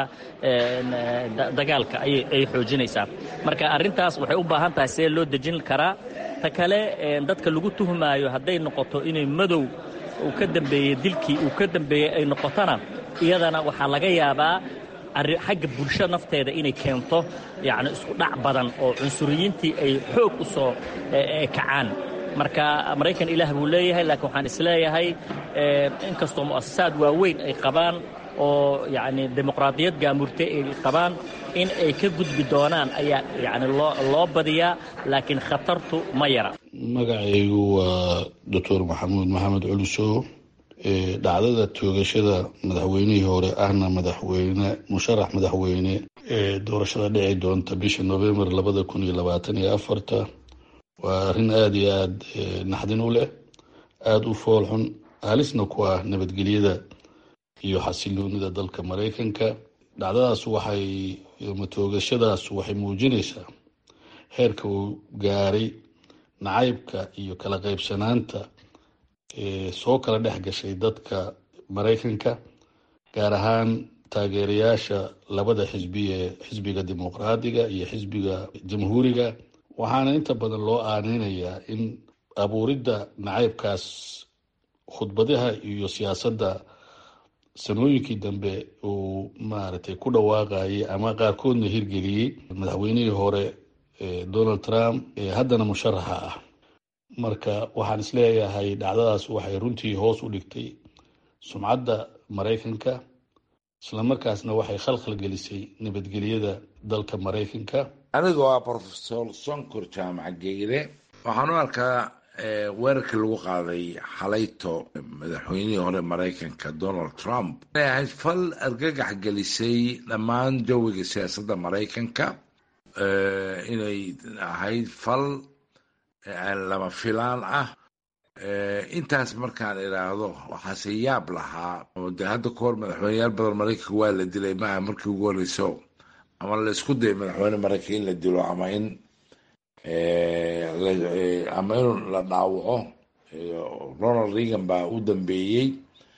dagaalka ayay xoojinaysaa marka arrintaas waxay u baahan tahay see loo dejin karaa ta kale dadka lagu tuhmaayo hadday noqoto inay madow uu ka dambeeyey dilkii uu ka dambeeyey ay noqotona iyadana waxaa laga yaabaa xagga bulsho nafteeda inay keento yacni isku dhac badan oo cunsuriyiintii ay xoog u soo kacaan marka maraykan ilaah buu leeyahay laakiin waxaan isleeyahay inkastoo mu'asasaad waaweyn ay qabaan oo yacni dimuqraadiyad gaamurtay ay qabaan in ay ka gudbi doonaan ayaa yacni loo loo badiyaa laakiin khatartu ma yara magacaygu waa doctor maxamuud maxamed culusow dhacdada toogashada madaxweynihii hore ahna madaxweyne musharax madaxweyne ee doorashada dhici doonta bisha novembar labada kun iyo labaatan iyo afarta waa arrin aada iyo aada naxdin u leh aada u foolxun halisna ku ah nabadgelyada iyo xasiloonida dalka maraykanka dhacdadaas waxay matoogashadaas waxay muujinaysaa heerka uu gaaray nacaybka iyo kala qaybsanaanta soo kala dhex gashay dadka maraykanka gaar ahaan taageerayaasha labada xisbi ee xisbiga dimuqraadiga iyo xisbiga jamhuuriga waxaana inta badan loo aaneynayaa in abuuridda nacaybkaas khudbadaha iyo siyaasadda sanooyinkii dambe uu maaragtay ku dhawaaqayay ama qaarkoodna hirgeliyey madaxweynihii hore donald trump ee haddana musharaxa ah marka waxaan isleeyahay dhacdadaas waxay runtii hoos u dhigtay sumcadda maraykanka islamarkaasna waxay khalkhal gelisay nabadgelyada dalka maraykanka anigoo ah rofesor sonkor jaamac geyre waxaan u arkaa weerarkii lagu qaaday xalayto madaxweynihii hore maraykanka donald trump inay ahayd fal argagax gelisay dhammaan jawiga siyaasadda maraykanka inay ahayd fal lama filaan ah intaas markaan idhaahdo waxaase yaab lahaa de hadda ka hor madaxweyneyaal badan maraykanka waa la dilay maaha markii ugu horeyso ama la isku dayay madaxweyne maraykanka in la dilo ama in ama in la dhaawaco ronald reagan baa u dambeeyey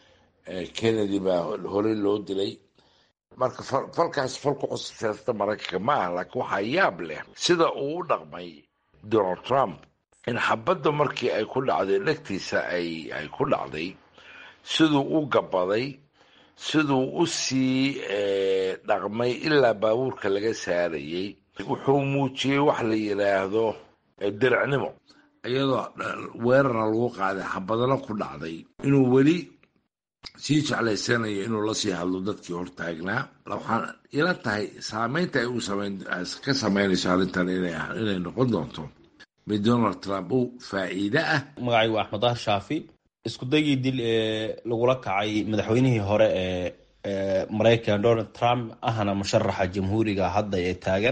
kennedy baa horey loo dilay marka falkaas fal ku cusub siyaasada maraykanka ma ah laakiin waxaa yaab leh sida uu u dhaqmay donald trump in xabadda markii ay ku dhacday dhegtiisa ay ay ku dhacday siduu u gabaday siduu u sii dhaqmay ilaa baabuurka laga saarayey wuxuu muujiyey wax la yidhaahdo diricnimo iyadoo weerarna lagu qaaday xabadana ku dhacday inuu weli sii jeclaysanayo inuu lasii hadlo dadkii hortaagnaa waxaan ila tahay saameynta ay u ka sameynayso arrintan inay noqon doonto mid donald trump u faa'iide ah magacaygu axmed dahar shaafi isku daygii dil ee lagula kacay madaxweynihii hore ee maraykan donald trump ahna musharaxa jamhuuriga hadda ee taagan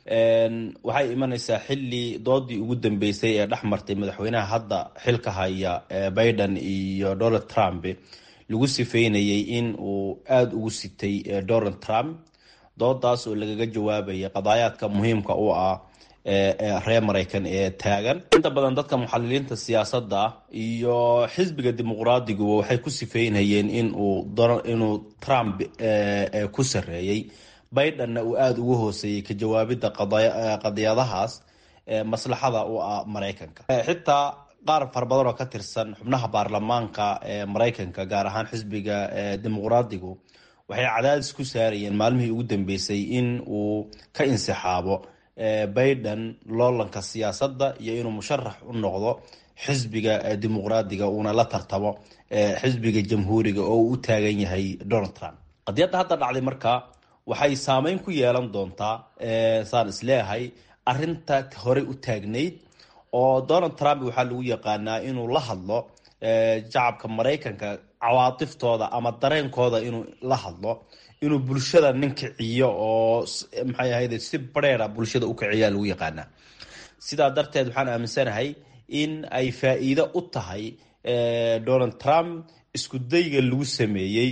waxay imanaysaa xili doodii ugu dambeysay ee dhex martay madaxweynaha hadda xilka haya biden iyo donald trump lagu sifeynayay in uu aada ugu sitay donald trump doodaas oo lagaga jawaabayay qadaayaadka muhiimka u ah reer maraykan ee taagan inta badan dadka muxaliliinta siyaasadda iyo xisbiga dimuqraadiguba waxay ku sifeynayeen inuu trump ku sareeyey bidenna uu aada ugu hooseeyey ka jawaabidda qadiyadahaas maslaxada u ah maraykanka xitaa qaar fara badan oo ka tirsan xubnaha baarlamaanka ee maraykanka gaar ahaan xisbiga dimuqraadigu waxay cadaadis ku saarayeen maalmihii ugu dambeysay in uu ka insixaabo biden loolanka siyaasadda iyo inuu musharax u noqdo xisbiga dimuqraadiga uuna la tartamo xisbiga jamhuuriga oo uu u taagan yahay donald trump qadiyadda hadda dhacday marka waxay saameyn ku yeelan doontaa saan isleeyahay arinta horey u taagnayd oo donald trump waxaa lagu yaqaanaa inuu la hadlo shacabka maraykanka cawaatiftooda ama dareenkooda inuu la hadlo inuu bulshada nin kiciyo oo maxay ahayd si bareera bulshada u kiciyaa lagu yaqaanaa sidaa darteed waxaan aaminsanahay in ay faa-iido u tahay donald trump isku dayga lagu sameeyey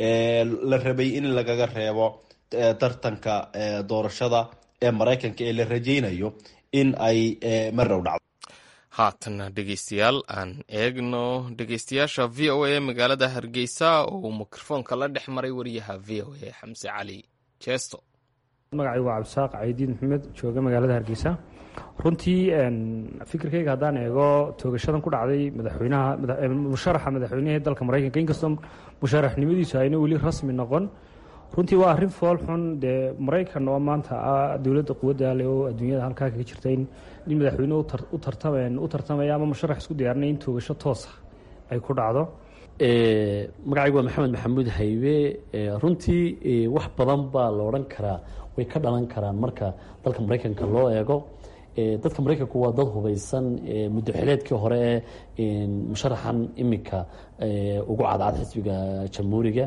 la rabay in lagaga reebo tartanka doorashada ee maraykanka ee la rajaynayo in ay marow dhacdo haatanna dhegeystayaal aan eegno dhegeystayaasha v o a magaalada hargeysa oo uu mikrofoonka la dhex maray wariyaha v o a xamse cali jeesto magacaygu waa cabdisaaq caydiin maxamed jooga magaalada hargeysa runtii fikirkayga haddaan eego toogashadan ku dhacday madaxweynaha musharaxa madaxweynihii dalka maraykanka inkastoo musharaxnimadiisu ayna weli rasmi noqon runtii waa arrin fool xun dee maraykan oo maanta ah dowladda quwadda leh oo adduunyada halkaa kaga jirta in in madaxweyne u tartamaya ama musharax isku diyaarinaya in toogasho toosa ay ku dhacdo magacaygu waa maxamed maxamuud haybe runtii wax badan baa la odhan karaa way ka dhalan karaan marka dalka maraykanka loo eego dadka maraykanku waa dad hubeysan muddo xileedkii hore ee musharaxan iminka ugu cadcad xisbiga jamhuuriga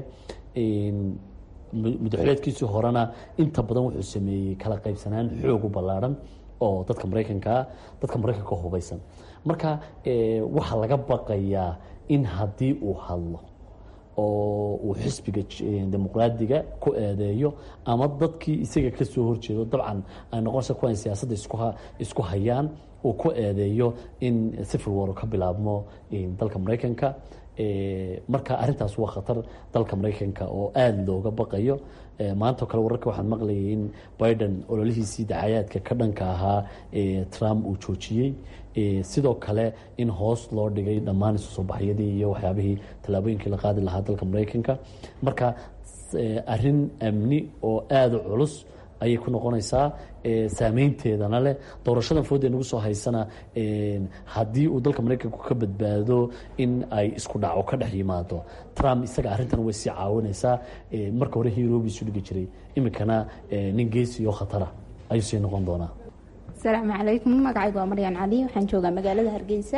muddoxileedkiisii horena inta badan wuxuu sameeyey kala qaybsanaan xoog u ballaarhan oo dadka maraykankaa dadka maraykanka hubeysan marka waxaa laga baqayaa in haddii uu hadlo oo uu xisbiga dimuqraadiga ku eedeeyo ama dadkii isaga ka soo horjeedo dabcan ay noqonaysa kuwan siyaasadda isku hayaan uu ku eedeeyo in civil war ka bilaabmo dalka maraykanka marka arrintaas waa khatar dalka maraykanka oo aada looga baqayo maantao kale wararka waxaan maqlayay in biden ololihiisii dacayaadka ka dhanka ahaa trump uu joojiyey sidoo kale in hoos loo dhigay dhammaan isu soo baxyadii iyo waxyaabihii tallaabooyinkii la qaadi lahaa dalka maraykanka marka arrin amni oo aada u culus ayay ku noqonaysaa saameynteedana leh doorashadan foodee nagu soo haysana haddii uu dalka maraykanku ka badbaado in ay isku dhaco ka dhex yimaado trump isaga arrintan way sii caawinaysaa marka hore hirobi isu dhigi jiray iminkana nin geesi oo khatara ayuu sii noqon doonaa asalaamu calaykum magacaygu waa maryan cali waxaan joogaa magaalada hargeysa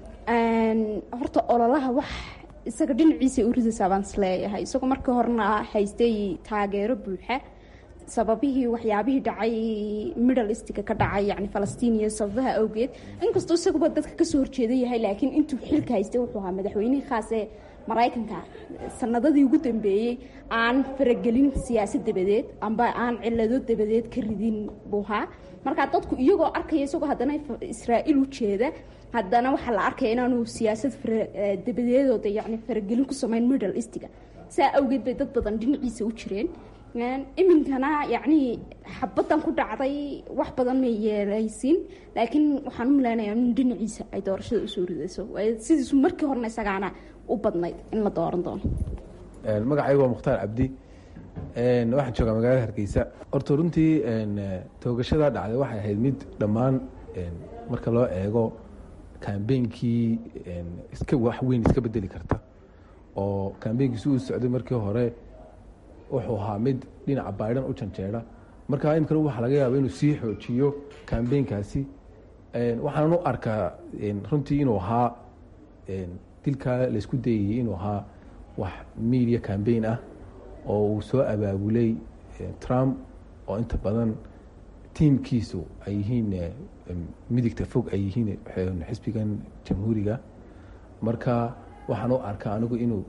horta ololaha wax isaga dhinaciisa u ridaysaa baan isleeyahay isagoo markii horena haystay taageero buuxa sababihii waxyaabihii dhacay middle eastka ka dhacay yani falastiin iyo sababaha awgeed inkastoo isaguba dadka kasoo horjeeda yahay laakiin intuu xilka haystay wuxuu ahaa madaxweynihii khaas ee maraykanka sanadadii ugu dambeeyey aan faragelin siyaasad dabadeed amba aan cilado dabadeed ka ridin buu ahaa markaa dadku iyagoo arkaya isagoo haddana israa'iil u jeeda haddana waxaa la arkaya inaanu siyaasad dabadeedooda yani faragelin ku sameyn middle eastga saa awgeed bay dad badan dhinaciisa u jireen iminkana yacnii xabadan ku dhacday wax badan may yeelaysin laakiin waxaan u milaynaya in dhinaciisa ay doorashada usoo ridayso sidiisu markii horena isagaana u badnayd in la dooran doono magacaygu waa mukhtaar cabdi waxaan joogaa magaalada hargeysa horta runtii toogashada dhacday waxay ahayd mid dhammaan marka loo eego kambeynkii iska wax weyn iska bedeli karta oo kambeynkiisi uu socday markii hore wuxuu ahaa mid dhinaca baidan u janjeera marka imikana waxaa laga yaaba inuu sii xoojiyo kambeynkaasi waxaanan u arkaa runtii inuu ahaa dilkaa laysku dayayey inuu ahaa wax media cambaign ah oo uu soo abaabulay trump oo inta badan tiimkiisu ay yihiin midigta fog ay yihiin xisbigan jamhuuriga marka waxaan u arkaa anigu inuu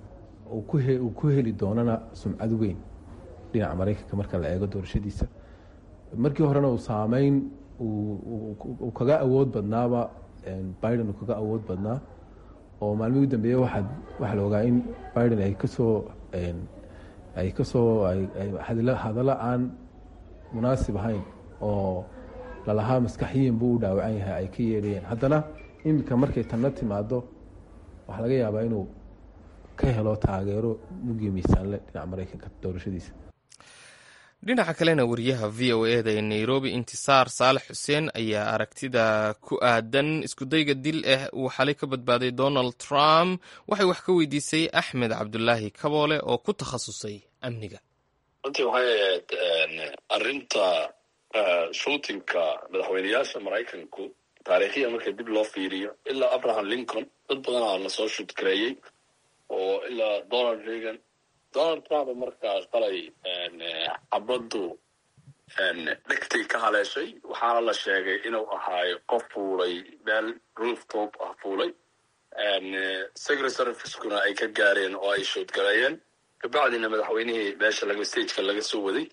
uu ku heli doonana sumcad weyn dhinaca maraykanka marka la eego doorashadiisa markii horena uu saameyn uu kaga awood badnaaba biden uu kaga awood badnaa oo maalmihii u dambeeye waxaa waxaa la ogaa in biden ay kasoo ay kasoo hadallo aan munaasib ahayn oo lalahaa maskaxiyin buu u dhaawacan yahay ay ka yeedhayeen haddana iminka markay tanna timaado waxaa laga yaabaa inuu ka helo taageero mugii miisaanle dhinaca maraykanka doorashadiisa dhinaca kalena wariyaha v o eda ee nairobi intisaar saalex xuseen ayaa aragtida ku aadan iskudayga dil ah uu xalay ka badbaaday donald trump waxay wax ka weydiisay axmed cabdulaahi kaboole oo ku takhasusay amniga runtii waxay ahayd arinta shootinka madaxweyneyaasha maraykanku taariikhiya marka dib loo fiiriyo ilaa abraham lincoln dad badanaa lasoo shudkareeyey oo ilaa donald reagan donald trump markaa shalay xabaddu dhegtay ka haleeshay waxaana la sheegay inuu ahaayo qof fuulay meel rooftop ah fuulay secret servicekuna ay ka gaareen oo ay shoodgareeyeen kabacdina madaxweynihii meesha laga stageka laga soo waday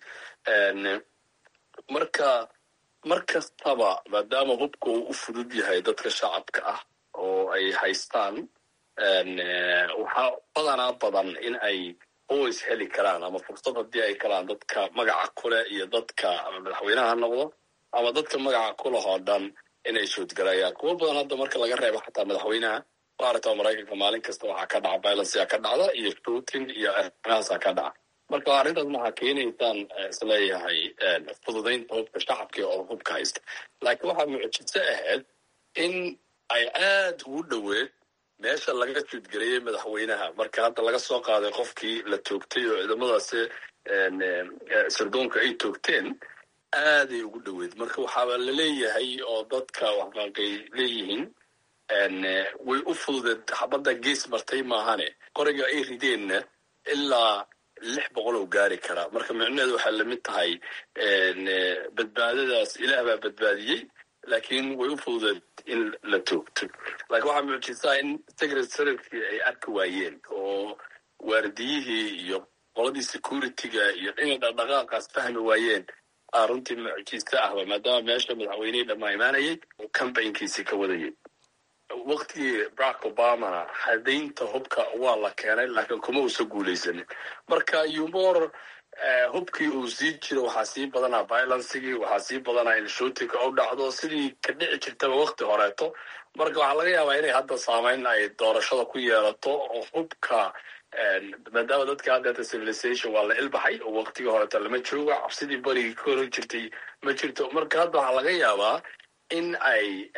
marka mar kastaba maadaama hubka uu u fudud yahay dadka shacabka ah oo ay haystaan waxaa badanaa badan in ay always heli karaan ama fursad haddii ay kalaan dadka magaca kuleh iyo dadka ama madaxweynaha ha noqdo ama dadka magaca kuleh oo dhan inay shoodgalayaan kuwo badan hadda marka laga reebo xataa madaxweynaha maaragta maraykanka maalin kasta waxaa ka dhaca violence ka dhacda iyo shooting iyo arrimahaasaa ka dhaca marka arrintaas waxaa keenaysaan isleeyahay fududaynta hubka shacabka oo hubka haysta laakiin waxaa mucjiso ahayd in ay aad ugu dhoweed meesha laga juudgareeyey madaxweynaha marka hadda laga soo qaaday qofkii la toogtay oo ciidamadaasi sirdoonka ay toogteen aaday ugu dhoweed marka waxaaba la leeyahay oo dadka waxbaanqay leeyihiin way u fududeed xabadda gees martay maahane qoriga ay rideenna ilaa lix boqol oo gaari karaa marka micnaheedu waxay lamid tahay badbaadadaas ilaah baa badbaadiyey laakiin way u fududeed in la toogto laakiin waxaa muujisaa in secret servicekii ay arki waayeen oo waardiyihii iyo qoladii security-ga iyo inay dhaqdhaqaaqaas fahmi waayeen aa runtii mucjiso ahba maadaama meesha madaxweynihii dhammaa imaanayay oo cambaynkiisii ka wadayay waktigii barack obamana hadaynta hubka waa la keenay laakiin kuma uusa guulaysanin marka umor hubkii uu sii jiro waxaa sii badanaa violencigii waxaa sii badanaa in shootinka u dhacdo sidii ka dhici jirtaba wakti horeeto marka waxaa laga yaabaa inay hadda saameyn ay doorashada ku yeelato oo hubka maadaama dadka haddeeta civilization waa la ilbaxay oo waktigii horeeto lama joogo cabsidii barigii ka horan jirtay ma jirto marka hadda waxaa laga yaabaa in ay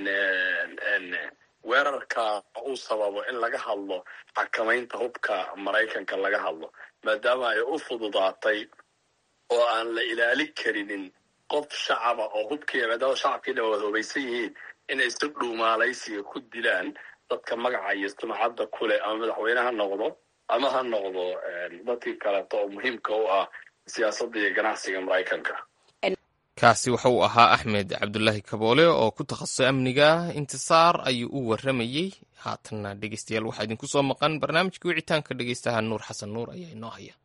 weerarka uu sababo in laga hadlo xakamaynta hubka maraykanka laga hadlo maadaama ay u fududaatay oo aan la ilaali karinin qof shacaba oo hubkii maadaama shacabkii dhan wada hubaysan yihiin inay si dhuumaalaysiga ku dilaan dadka magaca iyo sumcadda kuleh ama madaxweyne ha noqdo ama ha noqdo dadkii kaleeto oo muhiimka u ah siyaasadda iyo ganacsiga maraykanka kaasi waxa uu ahaa axmed cabdulaahi kaboole oo ku takhasusay amniga intisaar ayuu u warramayey haatanna dhegeystayaal waxaa idinku soo maqan barnaamijkii wicitaanka dhegeystaha nuur xasan nuur ayaa inoo haya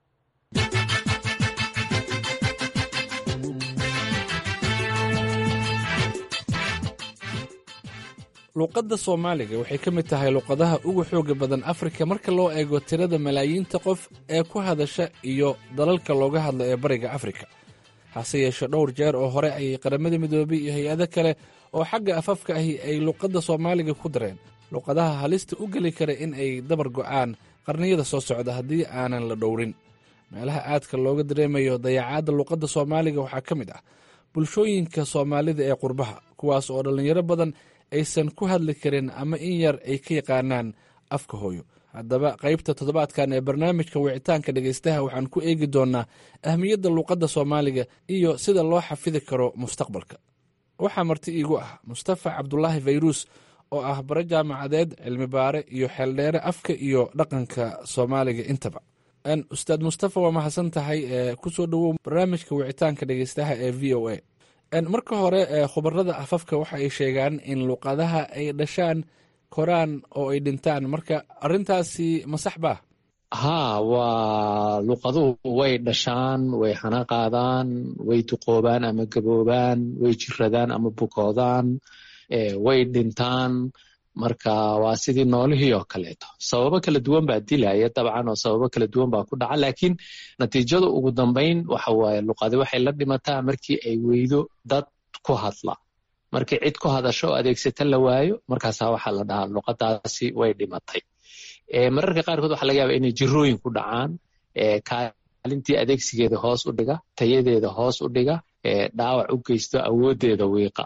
luuqadda soomaaliga waxay ka mid tahay luuqadaha ugu xooga badan afrika marka loo eego tirada malaayiinta qof ee ku hadasha iyo dalalka looga hadlo ee bariga afrika hase yeeshee dhowr jeer oo hore ayay qaramada midoobay iyo hay-ado kale oo xagga afafka ahi ay luuqadda soomaaliga ku dareen luuqadaha halista u geli kara in ay dabar go'aan qarniyada soo socda haddii aanan la dhowrin meelaha aadka looga dareemayo dayacaadda luuqadda soomaaliga waxaa ka mid ah bulshooyinka soomaalida ee qurbaha kuwaas oo dhallinyaro badan aysan ku hadli karin ama in yar ay ka yaqaanaan afka hooyo haddaba qaybta toddobaadkan ee barnaamijka wicitaanka dhegaystaha waxaan ku eegi doonnaa ahmiyadda luuqadda soomaaliga iyo sida loo xafidi karo mustaqbalka waxaa marti iigu ah mustafa cabdulaahi fayruus oo ah bare jaamacadeed cilmi baare iyo xeeldheere afka iyo dhaqanka soomaaliga intaba ustaad mustafa waa mahadsan tahay kusoo dhowow barnaamijka wicitaanka dhegaystaha ee v o a marka hore khubarada afafka waxa ay sheegaan in luuqadaha ay dhashaan koraan oo ay dhintaan marka arintaasi ma sax baa haa waa luuqaduhu way dhashaan way hana qaadaan way duqoobaan ama gaboobaan way jiradaan ama bukoodaan way dhintaan marka waa sidii noolihii oo kaleeto sababo kala duwan baa dilaya dabcan oo sababo kala duwan baa ku dhaca laakiin natiijada ugu dambeyn waxa waaye luqadi waxay la dhimataa markii ay weydo dad ku hadla markii cid ku hadasho oo adeegsata la waayo markaasaa waxaa la dhahaa luqadaasi way dhimatay mararka qaarkood waxaa laga yaaba inay jirooyin ku dhacaan kaalintii adeegsigeeda hoos u dhiga tayadeeda hoos u dhiga dhaawac u geysto awooddeeda wiiqa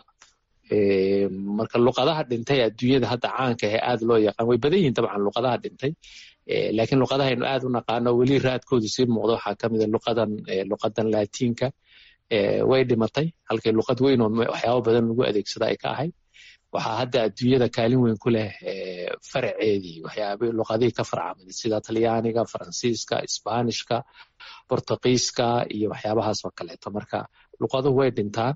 marka luqadaha dhintay adduunyada hadda caanka ee aad loo yaqaan way badan yihiin dabcan luqadaha dhintay laakiin luqadahaynu aad u naqaano weli raadkoodu sii muuqdo waxaa ka mida luqadan luqadan laatiinka way dhimatay halkay luqad weyn oo waxyaabo badan lagu adeegsada ay ka ahayd waxaa hadda adduunyada kaalin weyn ku leh faraceedii waxyaaba luqadihii ka farcamaday sida talyaaniga faransiiska isbaanishka bortugiiska iyo waxyaabahaas oo kaleeto marka luqaduhu way dhintaan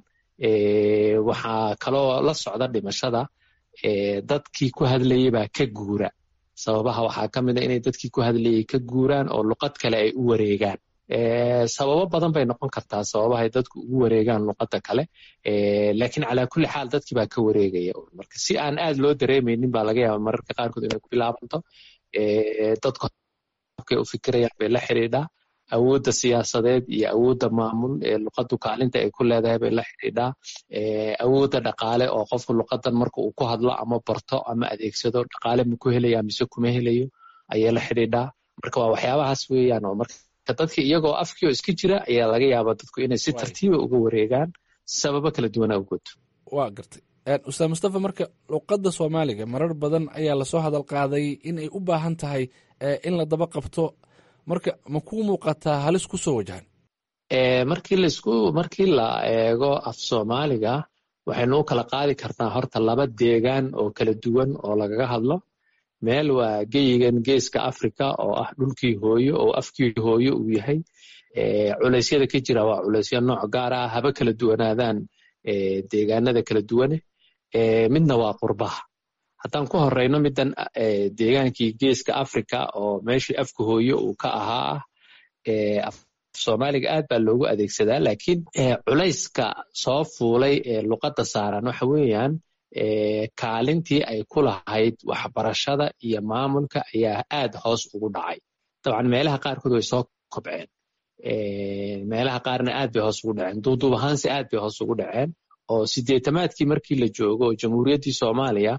waxaa kaloo la socda dhimashada dadkii ku hadlayay baa ka guura sababaha waxaa ka mid a inay dadkii ku hadlayay ka guuraan oo luqad kale ay u wareegaan sababo badan bay noqon kartaa sababahay dadku ugu wareegaan luqadda kale laakiin calaa kulli xaal dadkii baa ka wareegaya marka si aan aad loo dareemaynin baa laga yaaba mararka qaarkood inay ku bilaabanto dadku habkay u fikirayaan bay la xidhiidhaa awoodda siyaasadeed iyo awoodda maamul ee luqaddu kaalinta ay ku leedahay bay la xidhiidhaa awoodda dhaqaale oo qofku luqadan marka uu ku hadlo ama barto ama adeegsado dhaqaale ma ku helaya mise kuma helayo ayay la xidhiidhaa marka waa waxyaabahaas weeyaan oo marka dadka iyagoo afkii oo iska jira ayaa laga yaabaa dadku inay si tartiiba uga wareegaan sababo kala duwana awgood waa gartay ustaad mustafa marka luqadda soomaaliga marar badan ayaa lasoo hadal qaaday in ay u baahan tahay in la daba qabto marka ma kuu muuqataa halis ku soo wajahan markii laisku markii la eego af soomaaliga waxaynu u kala qaadi karnaa horta laba deegaan oo kala duwan oo lagaga hadlo meel waa geyigan geeska africa oo ah dhulkii hooyo oo afkii hooyo uu yahay culeysyada ka jira waa culeysyo nooc gaar ah haba kala duwanaadaan deegaanada kala duwane midna waa qurbaha haddaan ku horeyno middan deegaankii geeska africa oo meeshii afka hooye uu ka ahaa ah soomaaliga aad baa loogu adeegsadaa laakiin culayska soo fuulay ee luqadda saaran waxa weeyaan kaalintii ay ku lahayd waxbarashada iyo maamulka ayaa aad hoos ugu dhacay dabcan meelaha qaarkood way soo kobceen meelaha qaarna aad bay hoos ugu dhaceen duuduub ahaanse aad bay hoos ugu dhaceen oo sideetamaadkii markii la joogo oo jamhuuriyaddii soomaaliya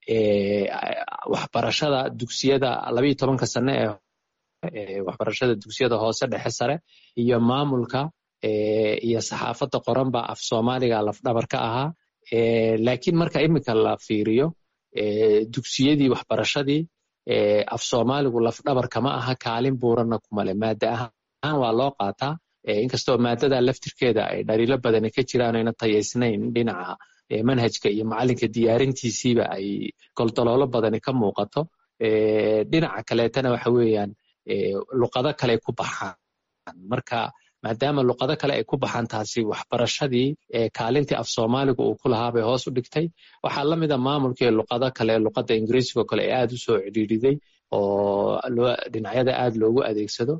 waxbarashada dugsiyada labayo tobanka sane ee waxbarashada dugsiyada hoose dhexe sare iyo maamulka iyo saxaafadda qoran baa af soomaaliga lafdhabar ka ahaa laakiin marka iminka la fiiriyo dugsiyadii waxbarashadii af soomaaligu lafdhabar kama aha kaalin buuranna kumale maada ahaan waa loo qaataa inkastoo maadada laftirkeeda ay dhaliilo badani ka jiraan ayna tayaysnayn dhinaca manhajka iyo macalinka diyaarintiisiiba ay goldoloolo badani ka muuqato dhinaca kaleetana waxa weeyaan luqado kale ku baxaan marka maadaama luqado kale ay ku baxaan taasi waxbarashadii kaalintii af soomaaliga uu ku lahaa bay hoos u dhigtay waxaa la mida maamulkii luqado kale luqadda ingiriisigo kale ee aad u soo cidhiidhiday oo dhinacyada aad loogu adeegsado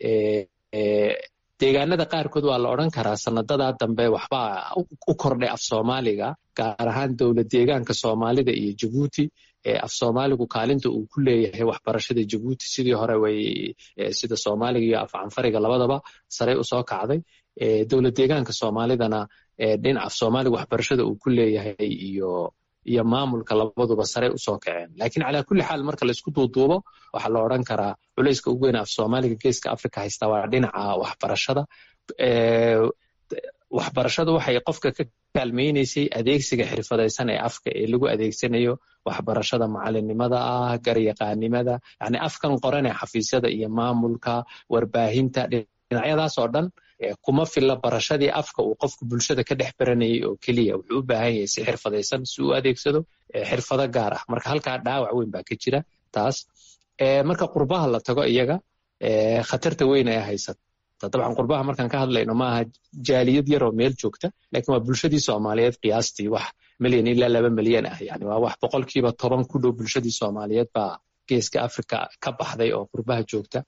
deegaanada qaarkood waa la odran karaa sanadadaa dambe waxbaa u kordhay af soomaaliga gaar ahaan dowlad deegaanka soomaalida iyo jabuuti af soomaaligu kaalinta uu ku leeyahay waxbarashada jabuuti sidii hore way sida soomaaliga iyo af canfariga labadaba saray usoo kacday dowlad deegaanka soomaalidana dhinaca af soomaaliga waxbarashada uu ku leeyahay iyo iyo maamulka labaduba saray usoo kaceen lakiin calaa kulli xaal marka laisku duuduubo waxaa la odran karaa culayska ugu weyn af soomaaliga geeska africa haysta waa dhinaca waxbarashada waxbarashadu waxay qofka ka kaalmaynaysay adeegsiga xirfadaysan ee afka ee lagu adeegsanayo waxbarashada macalinimada ah garyaqaanimada yani afkan qoran ee xafiisyada iyo maamulka warbaahinta dhinacyadaas oo dhan kuma filla barashadii afka uu qofku bulshada ka dhex baranayay oo keliya wuxuu u baahan yahay si xirfadaysan si uu adeegsado xirfado gaar ah marka halkaa dhaawac weyn baa ka jira taas marka qurbaha la tago iyaga khatarta weyn ee haysata dabcan qurbaha markaan ka hadlayno maaha jaaliyad yaroo meel joogta lakin waa bulshadii soomaaliyeed qiyaastii wax milyan ilaa laba milyan ah yani waa wax boqolkiiba toban ku dhow bulshadii soomaaliyeed baa geeska africa ka baxday oo qurbaha joogta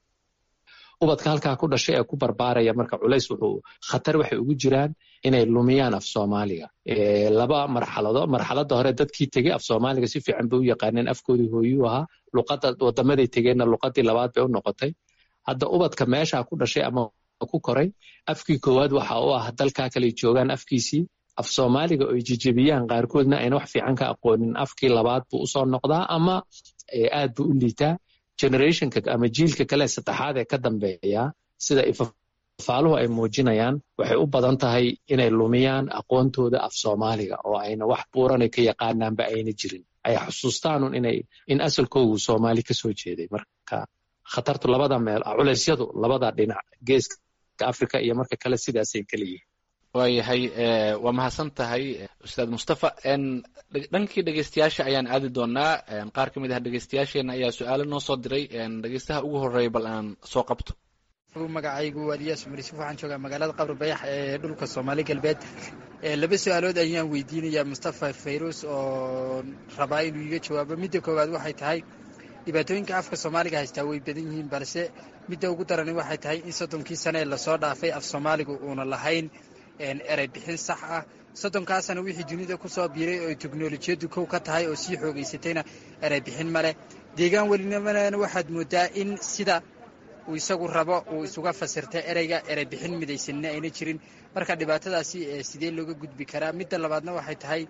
ubadka halkaa ku dhashay ee ku barbaaraya marka culays wuxuu khatar waxay ugu jiraan inay lumiyaan af soomaaliga laba marxalado marxaladda hore dadkii tegey af soomaaliga si fiican bay u yaqaaneen afkoodii hooyuu ahaa luqadda wadamaday tegeenna luqadii labaad bay u noqotay hadda ubadka meesha ku dhashay ama ku koray afkii koowaad waxa u ah dalkaa kale joogaan afkiisii af soomaaliga oy jejebiyaan qaarkoodna ayna wax fiican ka aqoonin afkii labaad buu usoo noqdaa ama aad buu u liitaa generationka ama jiilka kale saddexaad ee ka dambeeya sida ifafaaluhu ay muujinayaan waxay u badan tahay inay lumiyaan aqoontooda af soomaaliga oo ayna wax buuranay ka yaqaanaanba ayna jirin ay xusuustaanun inay in asalkoogu soomaali kasoo jeeday marka khatartu labada meel culeysyadu labada dhinac geeska africa iyo marka kale sidaasay kala yihiin waayahay waa mahadsan tahay ustaad mustafa dhankii dhegeystayaasha ayaan aadi doonaa qaar ka mid ah dhegeystayaasheena ayaa su-aalo noo soo diray dhegeystaha ugu horeeya bal aan soo qabto magacaygu waa eliyaas cumar yuusuf waxaan joogaa magaalada qabri bayax ee dhulka soomaali galbeed laba su-aalood ayaan weydiinayaa mustafa fayrus oo rabaa inuu iga jawaabo midda koowaad waxay tahay dhibaatooyinka afka soomaaliga haystaa way badan yihiin balse midda ugu darani waxay tahay in soddonkii sane ee lasoo dhaafay af soomaaligu uuna lahayn erey bixin sax ah soddonkaasana wixii dunida ku soo biiray oo teknolojiyaddu kow ka tahay oo sii xoogaysatayna erey bixin maleh deegaan welinimana waxaad moodaa in sida uu isagu rabo uu isuga fasirta ereyga erey bixin midaysanina ayna jirin marka dhibaatadaasi sidee looga gudbi karaa midda labaadna waxay tahay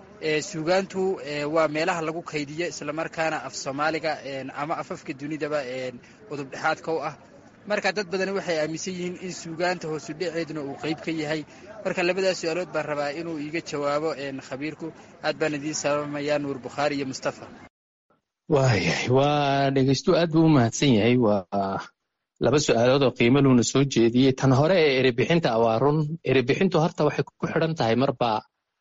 suugaantu waa meelaha lagu kaydiyo islamarkaana af soomaaliga ama afafka dunidaba udub dhexaadka u ah marka dad badani waxay aaminsan yihiin in suugaanta hoosu dhaceeduna uu qeyb ka yahay marka labadaas su-aalood baan rabaa inuu iiga jawaabo khabiirku aad baan idiin salaamayaa nuur bukhaari iyo mustafa waayahay waa dhegeystu aad buu u mahadsan yahay waa laba su-aalood oo qiimo luuna soo jeediyey tan hore ee erebixinta waa run erebixintu horta waxay ku xidhan tahay marba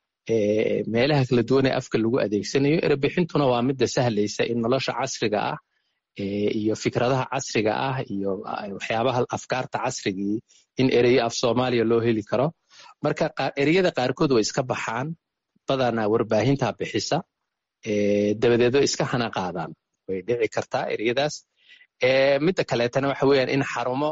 meelaha kala duwan ee afka lagu adeegsanayo erebixintuna waa midda sahlaysa in nolosha casriga ah iyo fikradaha casriga ah iyo waxyaabaha afkaarta casrigii in ereyo af soomaaliya loo heli karo marka ereyada qaarkood way iska baxaan badanaa warbaahinta bixisa dabadeed way iska hana qaadaan way dhici kartaa ereyadaas midda kaleetana waxa weeyaan in xarumo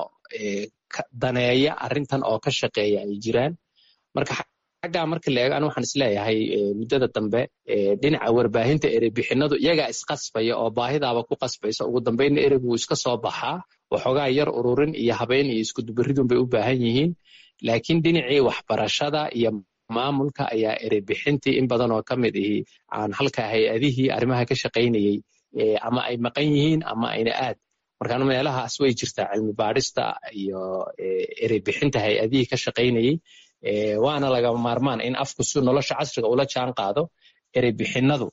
daneeya arrintan oo ka shaqeeya ay jiraan marka xaggaa marka la eego anu waxaan isleeyahay muddada dambe dhinaca warbaahinta ereybixinadu iyagaa isqasbaya oo baahidaaba ku qasbaysa ugu dambeynna ereygu wuu iska soo baxaa waxoogaa yar ururin iyo habeyn iyo iskudubaridun bay u baahan yihiin laakiin dhinacii waxbarashada iyo maamulka ayaa ereybixintii in badan oo ka mid ihi aan halka hay-adihii arrimaha ka shaqaynayey ama ay maqan yihiin ama ayna aad markaan meelahaas way jirtaa cilmi baadhista iyo ereybixinta hay-adihii ka shaqaynayey waana lagama maarmaan in afku si nolosha casriga ula jaan qaado ereybixinadu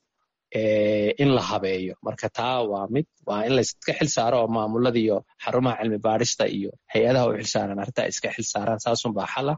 in la habeeyo marka taa waa mid waa in layska xil saaro oo maamulada iyo xarumaha cilmi baadhista iyo hay-adaha u xilsaaran arrintaa iska xil saaraan saasunbaa xala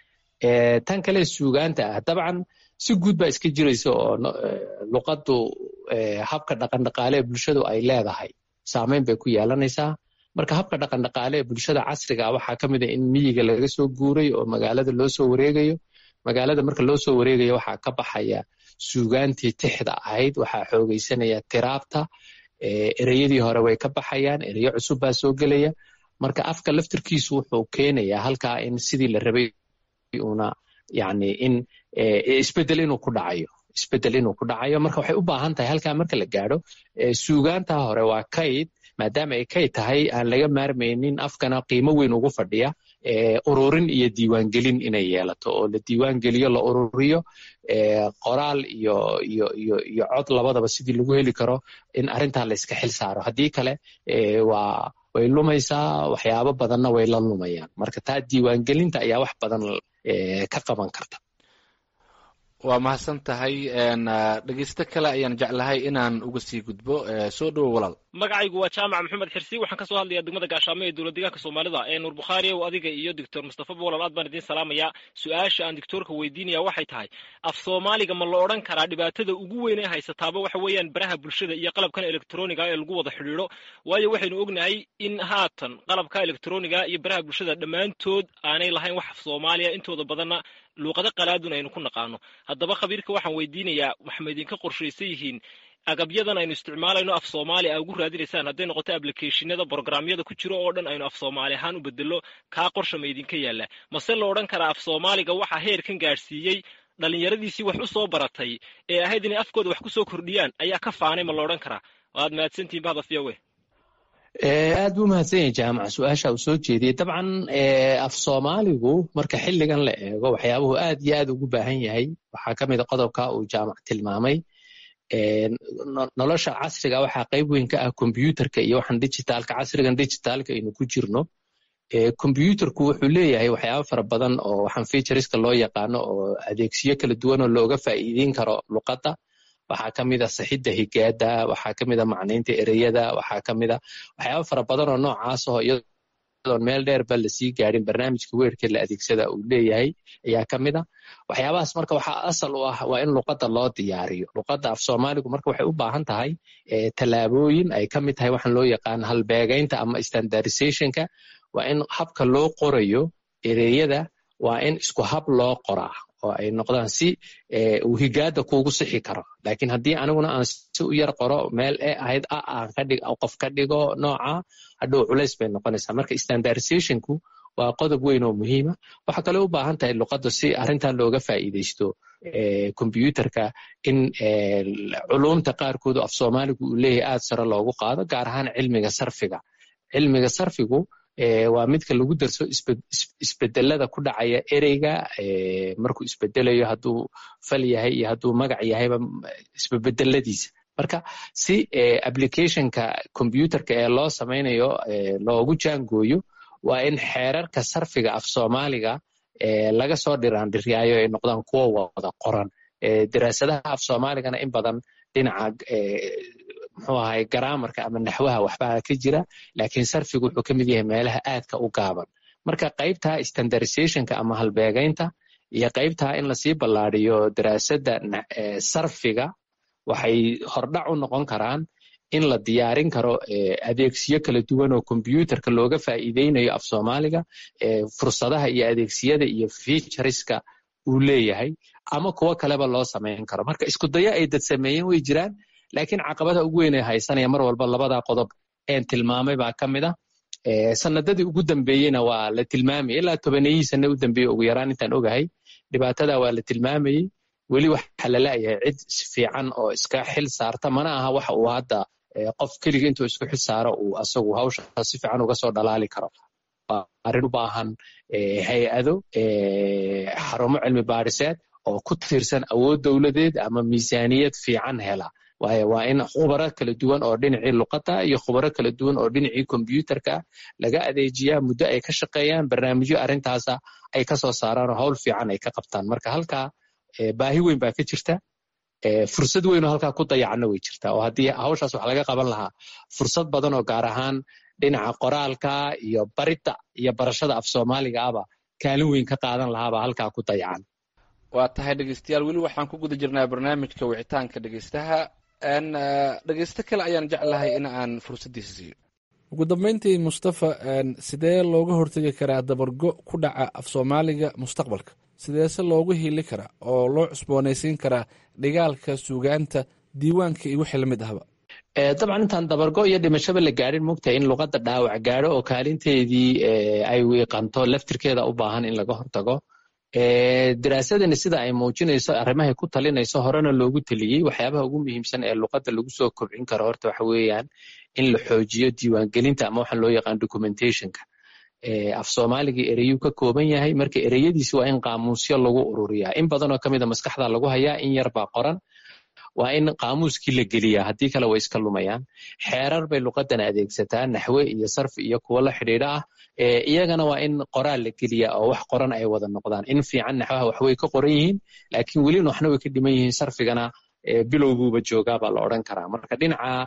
tan kale suugaanta ah dabcan si guud baa iska jiraysa oo luqaddu habka dhaqandhaqaale ee bulshadu ay leedahay saameyn bay ku yeelanaysaa marka habka dhaqandhaqaale ee bulshada casriga waxaa ka mid a in miyiga laga soo guuray oo magaalada loo soo wareegayo magaalada marka loo soo wareegayo waxaa ka baxaya suugaantii tixda ahayd waxaa xoogaysanaya tiraabta ereyadii hore way ka baxayaan ereyo cusub baa soo gelaya marka afka laftirkiisu wuxuu keenayaa halkaa in sidii la rabay una yani in isbedel inuu ku dhacayo isbedel inuu ku dhacayo marka waxay u baahan tahay halkaa marka la gaadho suugaanta hore waa kayd maadaama ay kayd tahay aan laga maarmaynin afkana qiimo weyn ugu fadhiya ururin iyo diiwaangelin inay yeelato oo la diiwaangeliyo la ururiyo qoraal iyo iyo iyo iyo cod labadaba sidii lagu heli karo in arrintaa la iska xil saaro haddii kale waa way lumaysaa waxyaabo badanna way la lumayaan marka taa diiwaangelinta ayaa wax badan ka qaban karta waa mahadsan tahay dhegeysto kale ayaan jeclahay inaan uga sii gudbo soo dhowo walaal magacaygu waa jaamac maxamed xirsi waxaan kasoo hadlayaa degmada gaashaamo ee dowlad deegaanka soomaalida ee nuur bukhaari ow adiga iyo doctor mustafa bolal aad baan idiin salaamayaa su-aasha aan doctoorka weydiinaya waxay tahay af soomaaliga ma la odhan karaa dhibaatada ugu weyn ee haysataaba waxa weeyaan baraha bulshada iyo qalabkan elektroniga ee lagu wada xidhiidho waayo waxaynu ognahay in haatan qalabka elektroniga iyo baraha bulshada dhammaantood aanay lahayn wax af soomaaliya intooda badanna luuqado qalaadun aynu ku naqaano haddaba khabiirka waxaan weydiinayaa waxma idinka qorshaysan yihiin agabyadan aynu isticmaalayno af soomaali a ugu raadinaysaan hadday noqoto ablicationada brogramyada ku jiro oo dhan aynu af soomaali ahaan u bedelo kaa qorsha ma idinka yaalla mase la odhan karaa af soomaaliga waxaa heerkan gaadhsiiyey dhallinyaradiisii wax u soo baratay ee ahayd inay afkooda wax ku soo kordhiyaan ayaa ka faanay ma la odhan karaa waad mahadsantihin bahda fiyawe aad buu mahadsan yahay jaamac su-aasha uu soo jeediyey dabcan af soomaaligu marka xilligan la eego waxyaabuhu aad iyo aad ugu baahan yahay waxaa ka mid a qodobka uu jaamac tilmaamay nolosha casriga waxaa qayb weyn ka ah kombyuutarka iyo waxaan digitaalka casrigan digitaalka aynu ku jirno kombyuutarku wuxuu leeyahay waxyaabo fara badan oo waxaan featureska loo yaqaano oo adeegsiyo kala duwan oo looga faa'iideyn karo luqadda waxaa ka mid a saxidda higaada waxaa ka mid a macnaynta ereyada waxaa ka mid a waxyaabo fara badan oo noocaas oo iyadoon meel dheerba lasii gaadhin barnaamijka weerka la adeegsada uu leeyahay ayaa ka mid a waxyaabahaas marka waxaa asal u ah waa in luqadda loo diyaariyo luqadda af soomaaligu marka waxay u baahan tahay tallaabooyin ay ka mid tahay waxaan loo yaqaan halbeegaynta ama standardizationka waa in habka loo qorayo ereyada waa in isku hab loo qoraa oo ay noqdaan si uu higaada kuugu sixi karo lakin haddii aniguna aan si u yar qoro meel e ahayd a aan kadhig qof ka dhigo nooca hadhow culays bay noqonaysaa marka standardizationku waa qodob weyn oo muhiima waxaa kaloo u baahan tahay luqadda si arrintan looga faa'iidaysto kombyuutarka in culumta qaarkoodu af soomaaligu uu leeyahay aad sare loogu qaado gaar ahaan cilmiga sarfiga cilmiga sarfigu waa midka lagu darso isbedelada ku dhacaya ereyga markuu isbedelayo hadduu fal yahay iyo hadduu magac yahayba isbebedeladiisa marka si applicationka combyuterka ee loo samaynayo loogu jaangooyo waa in xeerarka sarfiga af soomaaliga laga soo dhiraandhiryaayo ay noqdaan kuwo wada qoran daraasadaha af soomaaligana in badan dhinaca muxuu ahay garaamarka ama naxwaha waxbaa ka jira laakiin sarfigu wuxuu ka mid yahay meelaha aadka u gaaban marka qaybta standardizationka ama halbeegaynta iyo qaybta in lasii ballaadiyo daraasadda sarfiga waxay hordhac u noqon karaan in la diyaarin karo adeegsiyo kala duwan oo kombyuutarka looga faa'iideynayo af soomaaliga fursadaha iyo adeegsiyada iyo featureska uu leeyahay ama kuwo kaleba loo samayn karo marka isku dayo ay dad sameeyeen way jiraan laakiin caqabada ugu weyn ee haysanaya mar walba labadaa qodob een tilmaamay baa ka mid ah sanadadii ugu dambeeyeyna waa la tilmaamayay ilaa tobaneyihii sane u dambeeyey ugu yaraan intaan ogahay dhibaatada waa la tilmaamayey weli waxaa la la'yahay cid fiican oo iska xil saarta mana aha waxa uu hadda qof keliga intuu isku xil saaro uu asagu hawsha si fiican uga soo dhalaali karo waa arrin u baahan hay-ado xarumo cilmi baadhiseed oo ku tiirsan awood dowladeed ama miisaaniyad fiican hela waayo waa in khubaro kala duwan oo dhinacii luqadda iyo khubaro kala duwan oo dhinacii kombyuutarka laga adeejiyaa muddo ay ka shaqeeyaan barnaamijyo arrintaasa ay ka soo saaraan oo hawl fiican ay ka qabtaan marka halkaa baahi weyn baa ka jirta fursad weyn oo halkaa ku dayacna way jirtaa oo haddii hawshaas wax laga qaban lahaa fursad badan oo gaar ahaan dhinaca qoraalka iyo baridda iyo barashada af soomaaliga aba kaalin weyn ka qaadan lahaabaa halkaa ku dayacan waa tahay dhegeystayaal weli waxaan ku guda jirnaa barnaamijka wicitaanka dhegeystaha dhegeysto kale ayaan jeclahay in aan fursaddiisa siiyo ugu dambeyntii mustafa sidee looga hortegi karaa dabargo ku dhaca af soomaaliga mustaqbalka sideese loogu hiili karaa oo loo cusboonaysiin karaa dhigaalka suugaanta diiwaanka iyo wixii lamid ahba dabcan intaan dabargo iyo dhimashaba la gaadhin mogtahay in luqadda dhaawac gaadho oo kaalinteedii ay wiiqanto laftirkeeda u baahan in laga hortago daraasadani sida ay muujinayso arrimahay ku talinayso horena loogu teliyey waxyaabaha ugu muhiimsan ee luqadda lagu soo kobcin karo horta waxa weeyaan in la xoojiyo diiwaangelinta ama waxaan loo yaqaan documentationka af soomaaligii ereyuu ka kooban yahay marka ereyadiisi waa in qaamuusyo lagu ururiyaa in badanoo ka mida maskaxda lagu hayaa in yar baa qoran waa in qaamuuskii la geliyaa haddii kale way iska lumayaan xeerar bay luqadan adeegsataa naxwe iyo sarfi iyo kuwo la xidhiidha ah iyagana waa in qoraal la geliyaa oo wax qoran ay wada noqdaan in fiican naxwaha waxway ka qoran yihiin laakiin welina waxna way ka dhiman yihiin sarfigana bilowguuba joogaa baa la odran karaa marka dhinaca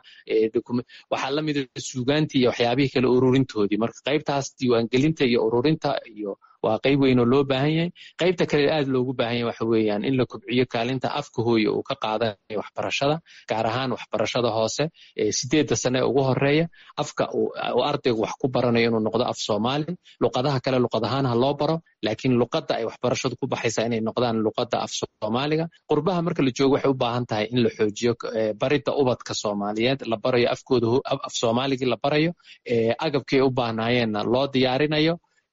waxaa la mida suugaantii iyo waxyaabihii kale ururintoodii marka qaybtaas diiwaangelinta iyo ururinta iyo waa qayb weyn oo loo baahan yahay qaybta kale aad loogu baahan yahay waxa weeyaan in la kobciyo kaalinta afka hooye uu ka qaadanayo waxbarashada gaar ahaan waxbarashada hoose sideedda sane ugu horeeya afka uu ardaygu wax ku baranayo inuu noqdo af soomaali luqadaha kale luqad ahaan ha loo baro laakiin luqadda ay waxbarashadu ku baxaysaa inay noqdaan luqadda af soomaaliga qurbaha marka la joogo waxay u baahan tahay in la xoojiyo baridda ubadka soomaaliyeed la barayo afkooda af soomaaligii la barayo agabkii ay u baahnaayeenna loo diyaarinayo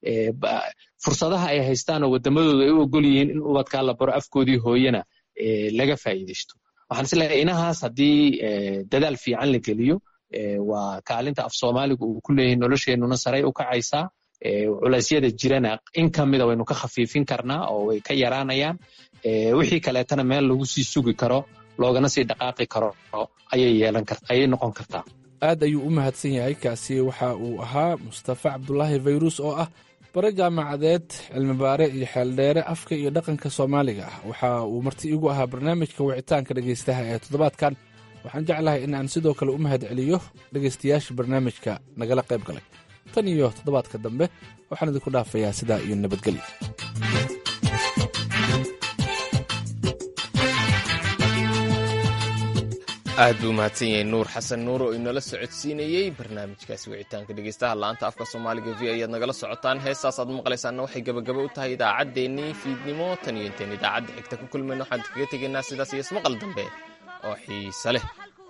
fursadaha ay haystaan oo wadamadooda ay u ogol yihiin in ubadkaa la baro afkoodii hooyena laga faa'iidaysto waxaan isleeyahay inahaas haddii dadaal fiican la geliyo waa kaalinta af soomaaligu uu ku leeyahay nolosheenuna saray u kacaysaa culeysyada jirana in ka mida waynu ka khafiifin karnaa oo way ka yaraanayaan wixii kaleetana meel lagu sii sugi karo loogana sii dhaqaaqi karo ayay yeelan kart ayay noqon kartaa aad ayuu u mahadsan yahay kaasi waxa uu ahaa mustafa cabdulaahi fayrus oo ah bare jaamacadeed cilmibaare iyo xeeldheere afka iyo dhaqanka soomaaliga ah waxa uu marti igu ahaa barnaamijka wicitaanka dhegaystaha ee toddobaadkan waxaan jeclahay in aan sidoo kale u mahad celiyo dhegaystayaasha barnaamijka nagala qayb galay tan iyo toddobaadka dambe waxaan idinku dhaafayaa sidaa iyo nabadgelyo aad buu mahadsan yahay nuur xasan nuur oo inala socodsiinayey barnaamijkaasi wicitaanka dhegeystaha laanta afka soomaaliga v ayaad nagala socotaan heestaas aad maqlaysaanna waxay gabagaba u tahay idaacaddeenii fiidnimo tan iyo intayn idaacadda xigta ku kulmayno waxaan kaga tegaynaa sidaas iyo ismaqal dambe oo xiise leh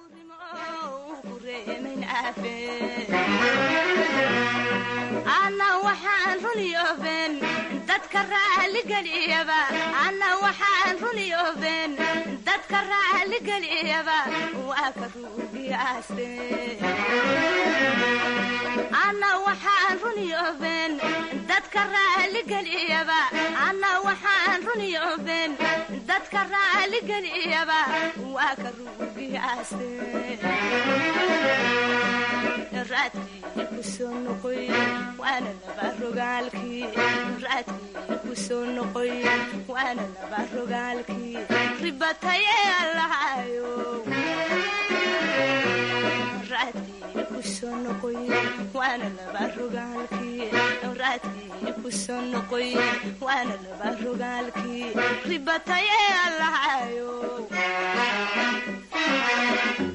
dadka raaligeliyaba anna waxaan runiyooben dadka raaligeliyaba waa ka ruugiyaaste anna waxaan runiyooben dadka raaligeliyaba anna waxaan runiyooben dadka raaligeliyaba waa ka ruugiyaaste raadkii kusoo noqoy waana laba rogaalkii raadkii kusoo noqoy waana laba rogaalkii ribatayee allahayo raadkii kusoo noqoy waana laba rogaalkii raadkii kusoo noqoy waana laba rogaalkii ribatayee allahayo